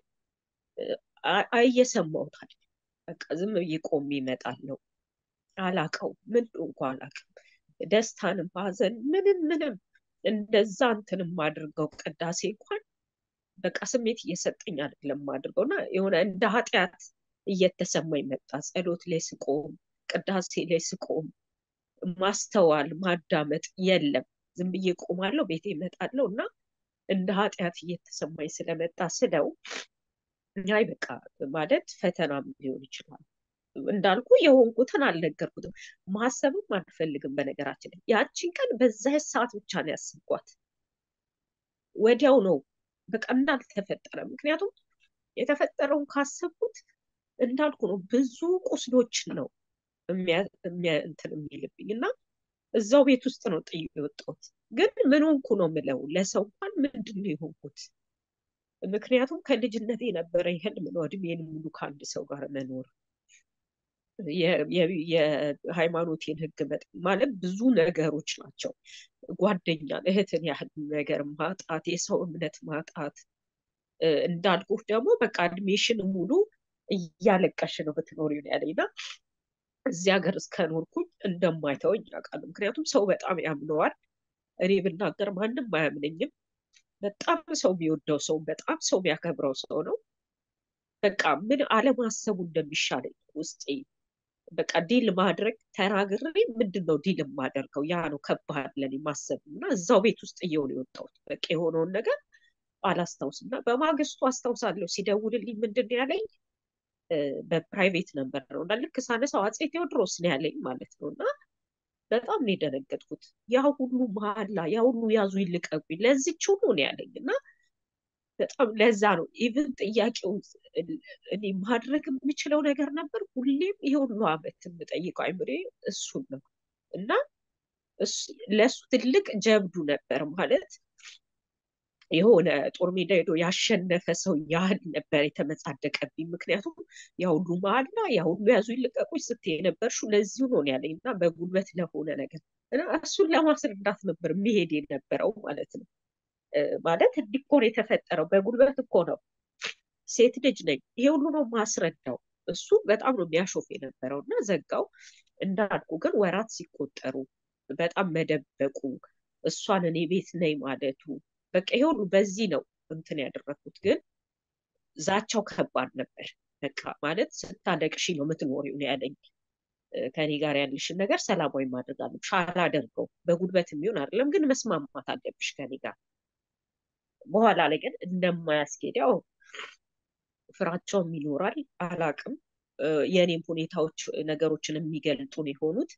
እየሰማሁት አይደል በቃ ዝም ብዬ ቆሜ እመጣለሁ አላቀው ምን እንኳ አላቅም ደስታንም ሀዘን ምንም ምንም እንደዛ እንትንም አድርገው ቅዳሴ እንኳን በቃ ስሜት እየሰጠኝ አይደለም አድርገው እና የሆነ እንደ ኃጢአት እየተሰማኝ መጣ ጸሎት ላይ ስቆም ቅዳሴ ላይ ስቆም ማስተዋል ማዳመጥ የለም ዝም ብዬ ቆማለሁ ቤቴ እመጣለሁ እና እንደ ኃጢአት እየተሰማኝ ስለመጣ ስለው አይ በቃ ማለት ፈተናም ሊሆን ይችላል እንዳልኩ የሆንኩትን አልነገርኩትም። ማሰብም አልፈልግም። በነገራችን ላይ ያቺን ቀን በዛ ሰዓት ብቻ ነው ያስብኳት። ወዲያው ነው በቃ እንዳልተፈጠረ። ምክንያቱም የተፈጠረውን ካሰብኩት እንዳልኩ ነው ብዙ ቁስሎችን ነው እንትን የሚልብኝ እና እዛው ቤት ውስጥ ነው ጥዬ የወጣሁት። ግን ምን ሆንኩ ነው የምለው ለሰው እንኳን ምንድን ነው የሆንኩት? ምክንያቱም ከልጅነት የነበረ ህልም ነው እድሜን ሙሉ ከአንድ ሰው ጋር መኖር የሃይማኖቴን ህግ ማለት ብዙ ነገሮች ናቸው። ጓደኛን እህትን ያህል ነገር ማጣት፣ የሰው እምነት ማጣት እንዳልኩህ ደግሞ በቃ እድሜሽን ሙሉ እያለቀሽ ነው ብትኖሪ ያለኝና እዚህ ሀገር እስከኖርኩኝ እንደማይተወኝ ያውቃሉ። ምክንያቱም ሰው በጣም ያምነዋል። እኔ ብናገር ማንም አያምነኝም። በጣም ሰው የሚወደው ሰው በጣም ሰው የሚያከብረው ሰው ነው። በቃ ምን አለማሰቡ እንደሚሻለኝ ውስጤ በቃ ዲል ማድረግ ተናግሬ ምንድን ነው ዲል የማደርገው? ያ ነው ከባድ ለኔ ማሰብ እና እዛው ቤት ውስጥ እየሆነ የወጣሁት በቃ የሆነውን ነገር አላስታውስም። እና በማግስቱ አስታውሳለሁ ሲደውልልኝ ምንድን ነው ያለኝ በፕራይቬት ነበር ነው እና ልክ ሳነሳው አፄ ቴዎድሮስ ነው ያለኝ ማለት ነው እና በጣም ነው የደነገጥኩት። ያ ሁሉ መሀላ ያ ሁሉ ያዙ ይልቀቁኝ ለዚች ሁሉ ነው ያለኝ እና በጣም ለዛ ነው ኢቭን ጥያቄው እኔ ማድረግ የምችለው ነገር ነበር። ሁሌም ይሄ ሁሉ አመት የምጠይቀው አይምሬ እሱን ነው እና ለእሱ ትልቅ ጀብዱ ነበር ማለት የሆነ ጦር ሜዳ ሄዶ ያሸነፈ ሰው ያህል ነበር የተመጻደቀብኝ። ምክንያቱም ያ ሁሉ መሀላ ያ ሁሉ ያዙ ይልቀቁኝ ስትይ የነበርሽው ለዚሁ ነው ያለኝ እና በጉልበት ለሆነ ነገር እና እሱን ለማስረዳት ነበር መሄድ የነበረው ማለት ነው። ማለት እንዲህ እኮ ነው የተፈጠረው፣ በጉልበት እኮ ነው፣ ሴት ልጅ ነኝ፣ ይሄ ሁሉ ነው ማስረዳው። እሱ በጣም ነው የሚያሾፍ የነበረው እና ዘጋው። እንዳልኩ ግን ወራት ሲቆጠሩ በጣም መደበቁ፣ እሷን እኔ ቤት ነኝ ማለቱ በቃ ይሄ ሁሉ በዚህ ነው እንትን ያደረኩት። ግን ዛቻው ከባድ ነበር። በቃ ማለት ስታለቅሺ ነው የምትኖሪው ነው ያለኝ። ከኔ ጋር ያለሽን ነገር ሰላማዊ ማድረግ አለብሽ። አላደርገው በጉልበት የሚሆን አይደለም፣ ግን መስማማት አለብሽ ከኔ ጋር። በኋላ ላይ ግን እንደማያስኬድ ያው ፍራቸውም ይኖራል። አላቅም የእኔም ሁኔታዎች ነገሮችን የሚገልጡን የሆኑት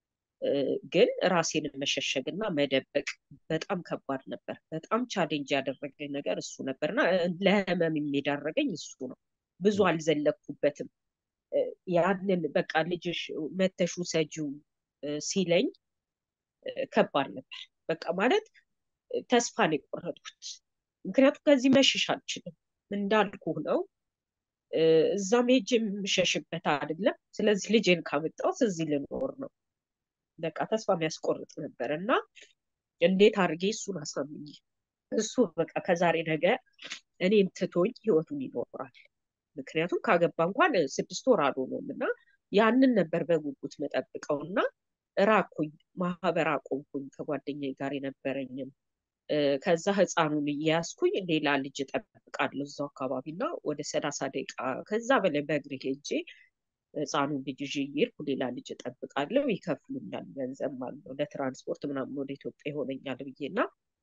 ግን ራሴን መሸሸግ እና መደበቅ በጣም ከባድ ነበር። በጣም ቻሌንጅ ያደረገኝ ነገር እሱ ነበር እና ለህመም የሚዳረገኝ እሱ ነው። ብዙ አልዘለኩበትም። ያንን በቃ ልጅሽ መተሹ ሰጂው ሲለኝ ከባድ ነበር። በቃ ማለት ተስፋ ነው የቆረጥኩት። ምክንያቱም ከዚህ መሸሽ አልችልም። እንዳልኩ ነው እዛም ሄጅ የምሸሽበት አይደለም። ስለዚህ ልጄን ካመጣሁት እዚህ ልኖር ነው። በቃ ተስፋ የሚያስቆርጥ ነበር እና እንዴት አድርጌ እሱን አሳምኝ እሱ በቃ ከዛሬ ነገ እኔን ትቶኝ ህይወቱን ይኖራል። ምክንያቱም ካገባ እንኳን ስድስት ወር አልሆነም እና ያንን ነበር በጉጉት መጠብቀው እና ራኩኝ፣ ማህበር አቆምኩኝ ከጓደኛዬ ጋር የነበረኝም ከዛ ህፃኑን እያያዝኩኝ ሌላ ልጅ እጠብቃለሁ እዛው አካባቢ እና ወደ ሰላሳ ደቂቃ ከዛ በላይ በእግሬ ሄጄ ህፃኑን ልጅ ይዤ እየሄድኩ ሌላ ልጅ እጠብቃለሁ። ይከፍሉኛል፣ ገንዘብ ማለት ነው ለትራንስፖርት ምናምን ወደ ኢትዮጵያ ይሆነኛል ብዬ እና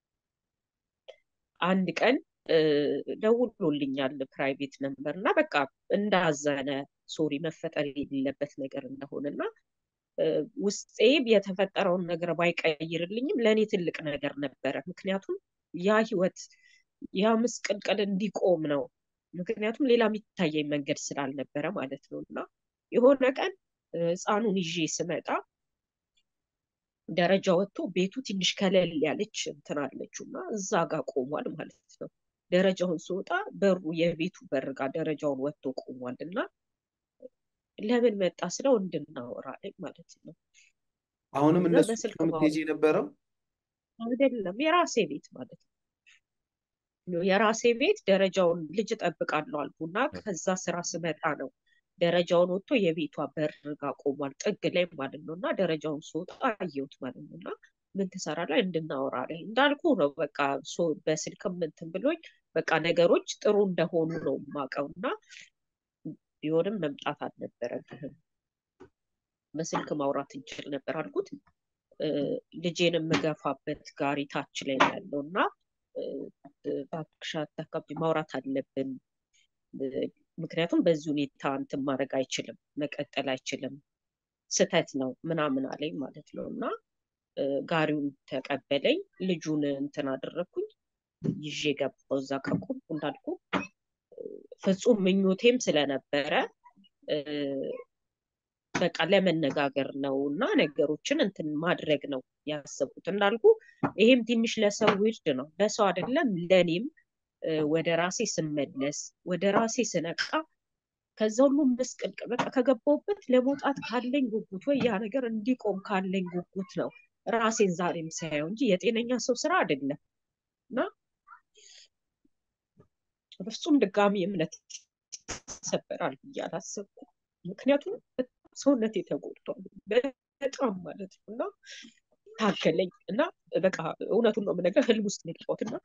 አንድ ቀን ደውሎልኛል ፕራይቬት ነበር እና በቃ እንዳዘነ ሶሪ መፈጠር የሌለበት ነገር እንደሆነ እና ውስጤ የተፈጠረውን ነገር ባይቀይርልኝም ለእኔ ትልቅ ነገር ነበረ። ምክንያቱም ያ ህይወት ያ ምስቅልቅል እንዲቆም ነው። ምክንያቱም ሌላ የሚታየኝ መንገድ ስላልነበረ ማለት ነው እና የሆነ ቀን ህፃኑን ይዤ ስመጣ ደረጃ ወጥቶ ቤቱ ትንሽ ከለል ያለች እንትን አለችው እና እዛ ጋር ቆሟል ማለት ነው። ደረጃውን ስወጣ በሩ የቤቱ በር ጋር ደረጃውን ወጥቶ ቆሟል እና ለምን መጣ ስለው እንድናወራ ማለት ነው። አሁንም እና እነሱ በስልክ ከምትሄጂ የነበረው አይደለም የራሴ ቤት ማለት ነው። የራሴ ቤት ደረጃውን ልጅ እጠብቃለሁ አልኩና ከዛ ስራ ስመጣ ነው ደረጃውን ወጥቶ የቤቷ በር ጋር ቆሟል፣ ጥግ ላይ ማለት ነው። እና ደረጃውን ስወጣ አየሁት ማለት ነው። እና ምን ትሰራለህ? እንድናወራ ላይ እንዳልኩ ነው። በቃ ሶ- በስልክም እንትን ብሎኝ በቃ ነገሮች ጥሩ እንደሆኑ ነው የማውቀው እና ቢሆንም መምጣት አልነበረብህም፣ በስልክ ማውራት እንችል ነበር አልኩት። እ፣ ልጄን የምገፋበት ጋሪ ታች ላይ ነው ያለው እና እ፣ እባክሽ አታካብጂ፣ ማውራት አለብን እ፣ ምክንያቱም በዚህ ሁኔታ እንትን ማድረግ አይችልም፣ መቀጠል አይችልም፣ ስህተት ነው ምናምን አለኝ ማለት ነው። እና ጋሪውን ተቀበለኝ፣ ልጁን እንትን አደረግኩኝ፣ ይዤ ገባሁ እዛ ከቆምኩ እንዳልኩ ፍጹም ምኞቴም ስለነበረ በቃ ለመነጋገር ነው እና ነገሮችን እንትን ማድረግ ነው ያሰብኩት። እንዳልኩ ይሄም ትንሽ ለሰው ውድ ነው፣ ለሰው አይደለም ለእኔም ወደ ራሴ ስመለስ ወደ ራሴ ስነቃ ከዛ ሁሉ መስቀልቅል በቃ ከገባሁበት ለመውጣት ካለኝ ጉጉት ወይ ያ ነገር እንዲቆም ካለኝ ጉጉት ነው ራሴን ዛሬም ሳየው እንጂ የጤነኛ ሰው ስራ አይደለም እና በፍጹም ድጋሚ እምነት ይሰበራል ብዬ አላሰብኩም። ምክንያቱም ሰውነቴ ተጎድቷል በጣም ማለት ነው እና ታከለኝ እና በቃ እውነቱን ነው የምነግርህ ህልም ውስጥ ነው የገባሁት እና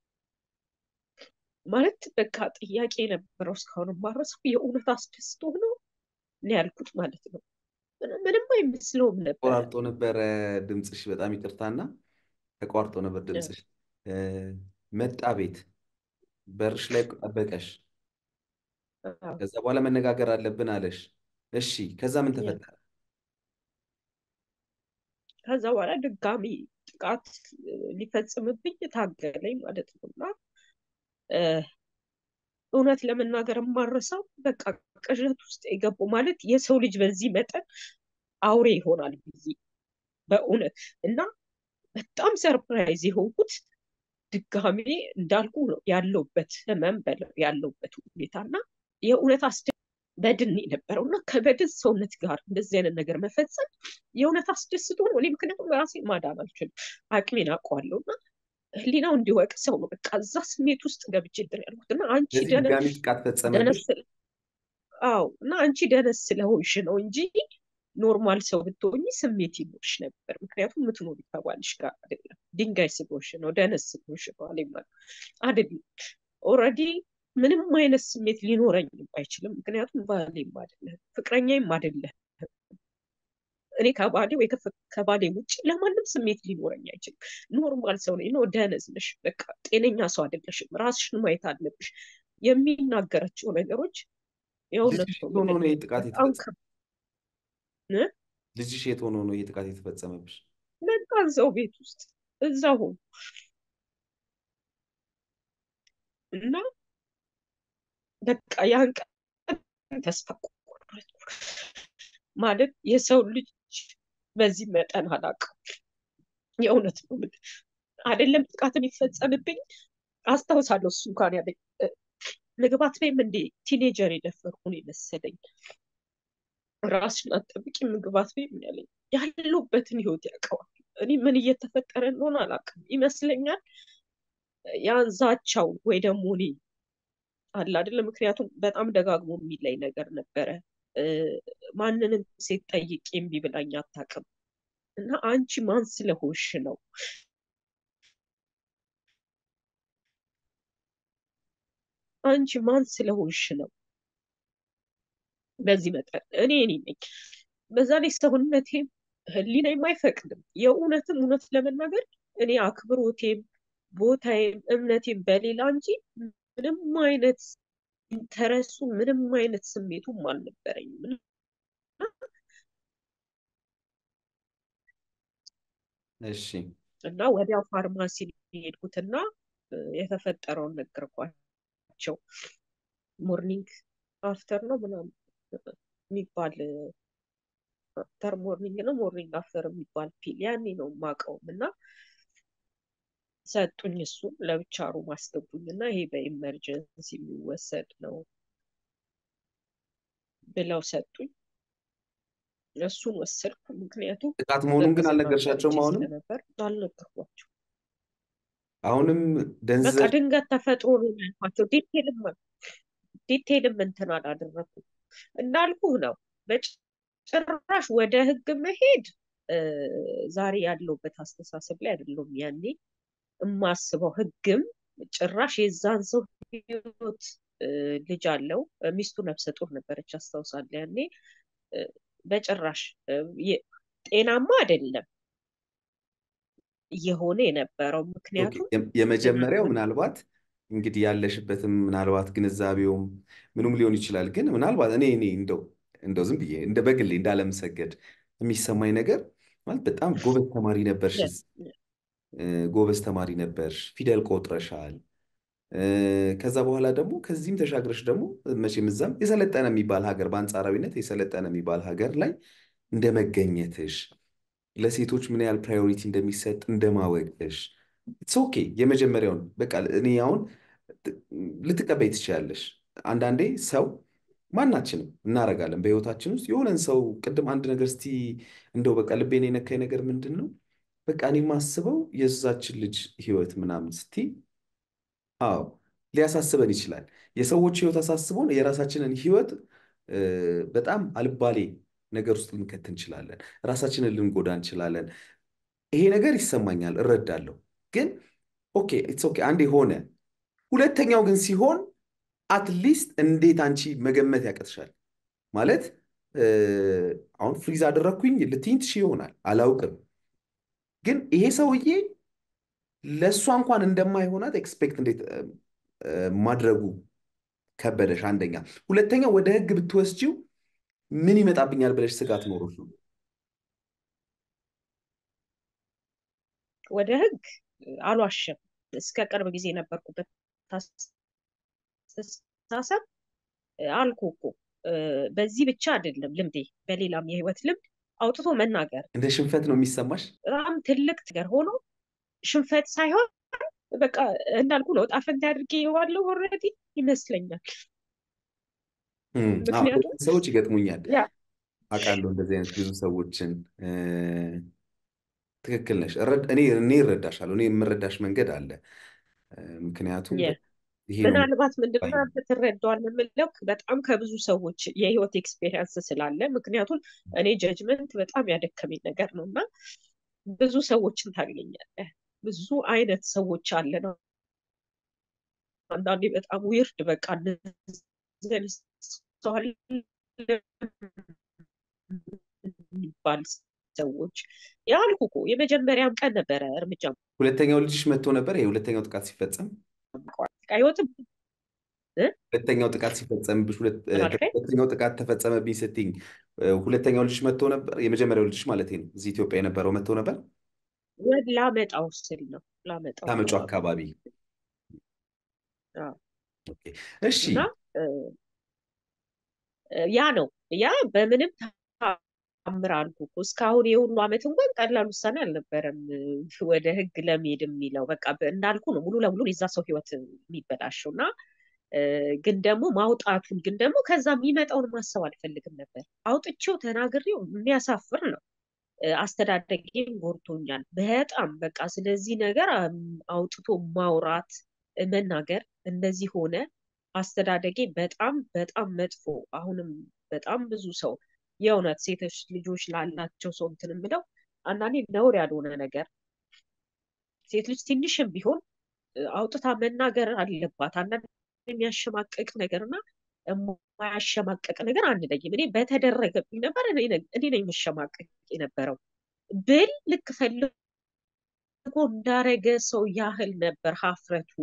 ማለት በቃ ጥያቄ የነበረው እስካሁን ማረሰው የእውነት አስደስቶ ነው ነው ያልኩት ማለት ነው። ምንም አይመስለውም ነበር። ተቆራርጦ ነበረ ድምፅሽ። በጣም ይቅርታና ተቋርጦ ነበር ድምፅሽ። መጣ ቤት በርሽ ላይ ጠበቀሽ። ከዛ በኋላ መነጋገር አለብን አለሽ። እሺ፣ ከዛ ምን ተፈጠረ? ከዛ በኋላ ድጋሚ ጥቃት ሊፈጽምብኝ ታገለኝ ማለት ነው እና እውነት ለመናገር የማረሳው በቃ ቅዠት ውስጥ የገቡ ማለት የሰው ልጅ በዚህ መጠን አውሬ ይሆናል ብዬ በእውነት እና በጣም ሰርፕራይዝ የሆንኩት ድጋሜ እንዳልኩ ነው ያለውበት ህመም በለው ያለውበት ሁኔታ እና የእውነት አስደ በድን የነበረው እና ከበድን ሰውነት ጋር እንደዚህ አይነት ነገር መፈጸም የእውነት አስደስቶ ነው። እኔ ምክንያቱም ራሴ ማዳን አልችልም፣ አቅሜን አውቀዋለሁ እና ህሊናው እንዲወቅ ሰው ነው በቃ እዛ ስሜት ውስጥ ገብቼ ድር ያልኩት እና አንቺ ድጋሚ ጥቃት ፈጸመብሽ? አዎ እና አንቺ ደነስ ስለሆንሽ ነው እንጂ ኖርማል ሰው ብትሆኝ ስሜት ይኖርሽ ነበር። ምክንያቱም የምትኖሪ ከባልሽ ጋር አይደለም፣ ድንጋይ ስለሆንሽ ነው፣ ደነስ ስለሆንሽ ነው አለኝ ማለት አይደለም። ኦልሬዲ ምንም አይነት ስሜት ሊኖረኝም አይችልም። ምክንያቱም ባሌም አይደለም፣ ፍቅረኛዬም አይደለም። እኔ ከባሌ ወይ ከባሌ ውጭ ለማንም ስሜት ሊኖረኝ አይችልም። ኖርማል ሰው ነኝ ነው። ደነዝ ነሽ፣ በቃ ጤነኛ ሰው አይደለሽም። ራስሽን ማየት አለብሽ። የሚናገራቸው ነገሮች የእውነት ሆኖ ነው ይህ ጥቃት የተፈጸመ ልጅሽ የት ሆኖ ነው ይህ ጥቃት የተፈጸመብሽ? በቃ እዛው ቤት ውስጥ እዛው ሆኖ እና በቃ ያን ቀን ተስፋ ቆረጥኩ። ማለት የሰው ልጅ በዚህ መጠን አላውቅም። የእውነት ነው አይደለም ጥቃት የሚፈጸምብኝ አስታውሳለሁ። እሱ እንኳን ያለኝ ምግባት ላይም እንዴ ቲኔጀር የደፈርኩን የመሰለኝ ራስሽን አትጠብቂ ምግባት ላይም ያለኝ ያለሁበትን ህይወት ያውቀዋል። እኔ ምን እየተፈጠረ እንደሆነ አላውቅም ይመስለኛል ያን ዛቻው ወይ ደግሞ እኔ አለ አይደለም። ምክንያቱም በጣም ደጋግሞ የሚለኝ ነገር ነበረ። ማንንም ሴት ጠይቄ እምቢ ብላኝ አታውቅም እና አንቺ ማን ስለሆንሽ ነው አንቺ ማን ስለሆንሽ ነው በዚህ መጠን እኔ እኔ ነኝ። በዛ ላይ ሰውነቴም ህሊናዬም አይፈቅድም። የእውነትም እውነት ለመናገር እኔ አክብሮቴም ቦታዬም እምነቴም በሌላ እንጂ ምንም አይነት ኢንተረሱ ምንም አይነት ስሜቱም አልነበረኝም። እሺ እና ወዲያው ፋርማሲ የሄድኩትና የተፈጠረውን ነገርኳቸው። ሞርኒንግ አፍተር ነው ምናምን የሚባል አፍተር ሞርኒንግ ነው ሞርኒንግ አፍተር የሚባል ፒል ያኔ ነው የማውቀውም እና ሰጡኝ። እሱን ለብቻ ሩም አስገቡኝ እና ይሄ በኢመርጀንሲ የሚወሰድ ነው ብለው ሰጡኝ። እሱን ወሰድኩ። ምክንያቱም ጥቃት መሆኑን ግን አልነገርሻቸውም? አሁንም ነበር አልነገርኳቸው። አሁንም በቃ ደንዝዘሽ ድንገት ተፈጥሮ ነው ያልኳቸው። ዲቴልም ዲቴልም እንትን አላደረኩም። እንዳልኩህ ነው በጭራሽ ወደ ህግ መሄድ ዛሬ ያለውበት አስተሳሰብ ላይ አይደለሁም። ያኔ የማስበው ህግም ጭራሽ የዛን ሰው ህይወት ልጅ አለው ሚስቱ ነፍሰ ጡር ነበረች አስታውሳለሁ። ያኔ በጭራሽ ጤናማ አይደለም እየሆነ የነበረው ምክንያቱም የመጀመሪያው ምናልባት እንግዲህ ያለሽበትም ምናልባት ግንዛቤውም ምኑም ሊሆን ይችላል። ግን ምናልባት እኔ እኔ እንደው እንደው ዝም ብዬ እንደ በግሌ እንዳለመሰገድ የሚሰማኝ ነገር ማለት በጣም ጎበዝ ተማሪ ነበርሽ፣ ጎበዝ ተማሪ ነበርሽ፣ ፊደል ቆጥረሻል። ከዛ በኋላ ደግሞ ከዚህም ተሻግረሽ ደግሞ መቼም እዛም የሰለጠነ የሚባል ሀገር በአንጻራዊነት የሰለጠነ የሚባል ሀገር ላይ እንደ መገኘትሽ ለሴቶች ምን ያህል ፕራዮሪቲ እንደሚሰጥ እንደማወቅሽ ኢትስ ኦኬ። የመጀመሪያውን በቃ እኔ አሁን ልትቀበይ ትችላለሽ። አንዳንዴ ሰው ማናችንም እናረጋለን በህይወታችን ውስጥ የሆነን ሰው ቅድም አንድ ነገር እስቲ እንደው በቃ ልቤን የነካኝ ነገር ምንድን ነው በቃ እኔ የማስበው የዛችን ልጅ ህይወት ምናምን ስቲ አዎ ሊያሳስበን ይችላል። የሰዎች ህይወት አሳስቦን የራሳችንን ህይወት በጣም አልባሌ ነገር ውስጥ ልንከት እንችላለን። ራሳችንን ልንጎዳ እንችላለን። ይሄ ነገር ይሰማኛል፣ እረዳለሁ። ግን ኦኬ ኢትስ ኦኬ አንዴ ሆነ። ሁለተኛው ግን ሲሆን አትሊስት እንዴት አንቺ መገመት ያቀትሻል ማለት አሁን ፍሪዝ አደረግኩኝ ልትይኝ ትሽ ይሆናል አላውቅም። ግን ይሄ ሰውዬ ለእሷ እንኳን እንደማይሆናት ኤክስፔክት እንዴት ማድረጉ ከበደሽ? አንደኛ። ሁለተኛ ወደ ህግ ብትወስጂው ምን ይመጣብኛል ብለሽ ስጋት ኖሮች ነው? ወደ ህግ አልዋሸም። እስከ ቅርብ ጊዜ የነበርኩበት አስተሳሰብ አልኩ እኮ በዚህ ብቻ አይደለም ልምዴ፣ በሌላም የህይወት ልምድ አውጥቶ መናገር እንደ ሽንፈት ነው የሚሰማሽ? በጣም ትልቅ ነገር ሆኖ ሽንፈት ሳይሆን በቃ እንዳልኩ ነው ዕጣ ፈንታ አድርጌ የዋለው ኦልሬዲ ይመስለኛል። ምክንያቱም ሰዎች ይገጥሙኛል አውቃለሁ፣ እንደዚህ አይነት ብዙ ሰዎችን። ትክክል ነሽ። እኔ እኔ እረዳሻለሁ። እኔ የምረዳሽ መንገድ አለ። ምክንያቱም ይሄ ነው ምናልባት ምንድነው አንተ ትረዳዋለህ የምለው በጣም ከብዙ ሰዎች የህይወት ኤክስፔሪንስ ስላለ፣ ምክንያቱም እኔ ጀጅመንት በጣም ያደከመኝ ነገር ነው እና ብዙ ሰዎችን ታገኛለህ። ብዙ አይነት ሰዎች አለ ነው። አንዳንዴ በጣም ዊርድ በቃ የሚባል ሰዎች ያልኩ እኮ የመጀመሪያም ቀን ነበረ እርምጃ። ሁለተኛው ልጅሽ መጥቶ ነበር። ይሄ ሁለተኛው ጥቃት ሲፈጸም ህይወትም ሁለተኛው ጥቃት ሲፈጸምብሽ ሁለተኛው ጥቃት ተፈጸመብኝ ስትይኝ ሁለተኛው ልጅሽ መጥቶ ነበር። የመጀመሪያው ልጅሽ ማለት ነው እዚህ ኢትዮጵያ የነበረው መጥቶ ነበር። ወድ ላመጣው ስል ነው ላመጣው ታመጩ አካባቢ እሺ። እና ያ ነው ያ በምንም ታምር አልኩ እኮ እስካሁን የሁሉ ዓመት እንኳን ቀላል ውሳኔ አልነበረም ወደ ህግ ለመሄድ የሚለው በቃ እንዳልኩ ነው ሙሉ ለሙሉ የዛ ሰው ህይወት የሚበላሸው እና ግን ደግሞ ማውጣቱን ግን ደግሞ ከዛ የሚመጣውን ማሰብ አልፈልግም ነበር። አውጥቼው ተናግሬው የሚያሳፍር ነው። አስተዳደጌም ጎድቶኛል በጣም በቃ። ስለዚህ ነገር አውጥቶ ማውራት መናገር እንደዚህ ሆነ አስተዳደጌ በጣም በጣም መጥፎ። አሁንም በጣም ብዙ ሰው የእውነት ሴቶች ልጆች ላላቸው ሰው እንትን የምለው አንዳንዴ ነውር ያልሆነ ነገር ሴት ልጅ ትንሽም ቢሆን አውጥታ መናገር አለባት። አንዳንድ የሚያሸማቀቅ ነገር እና የማያሸማቀቅ ነገር አንለይም። እኔ በተደረገብኝ ነበር እኔ ነኝ የምሸማቀቅ የነበረው ብል ልክ ፈልጎ እንዳረገ ሰው ያህል ነበር ሀፍረቱ።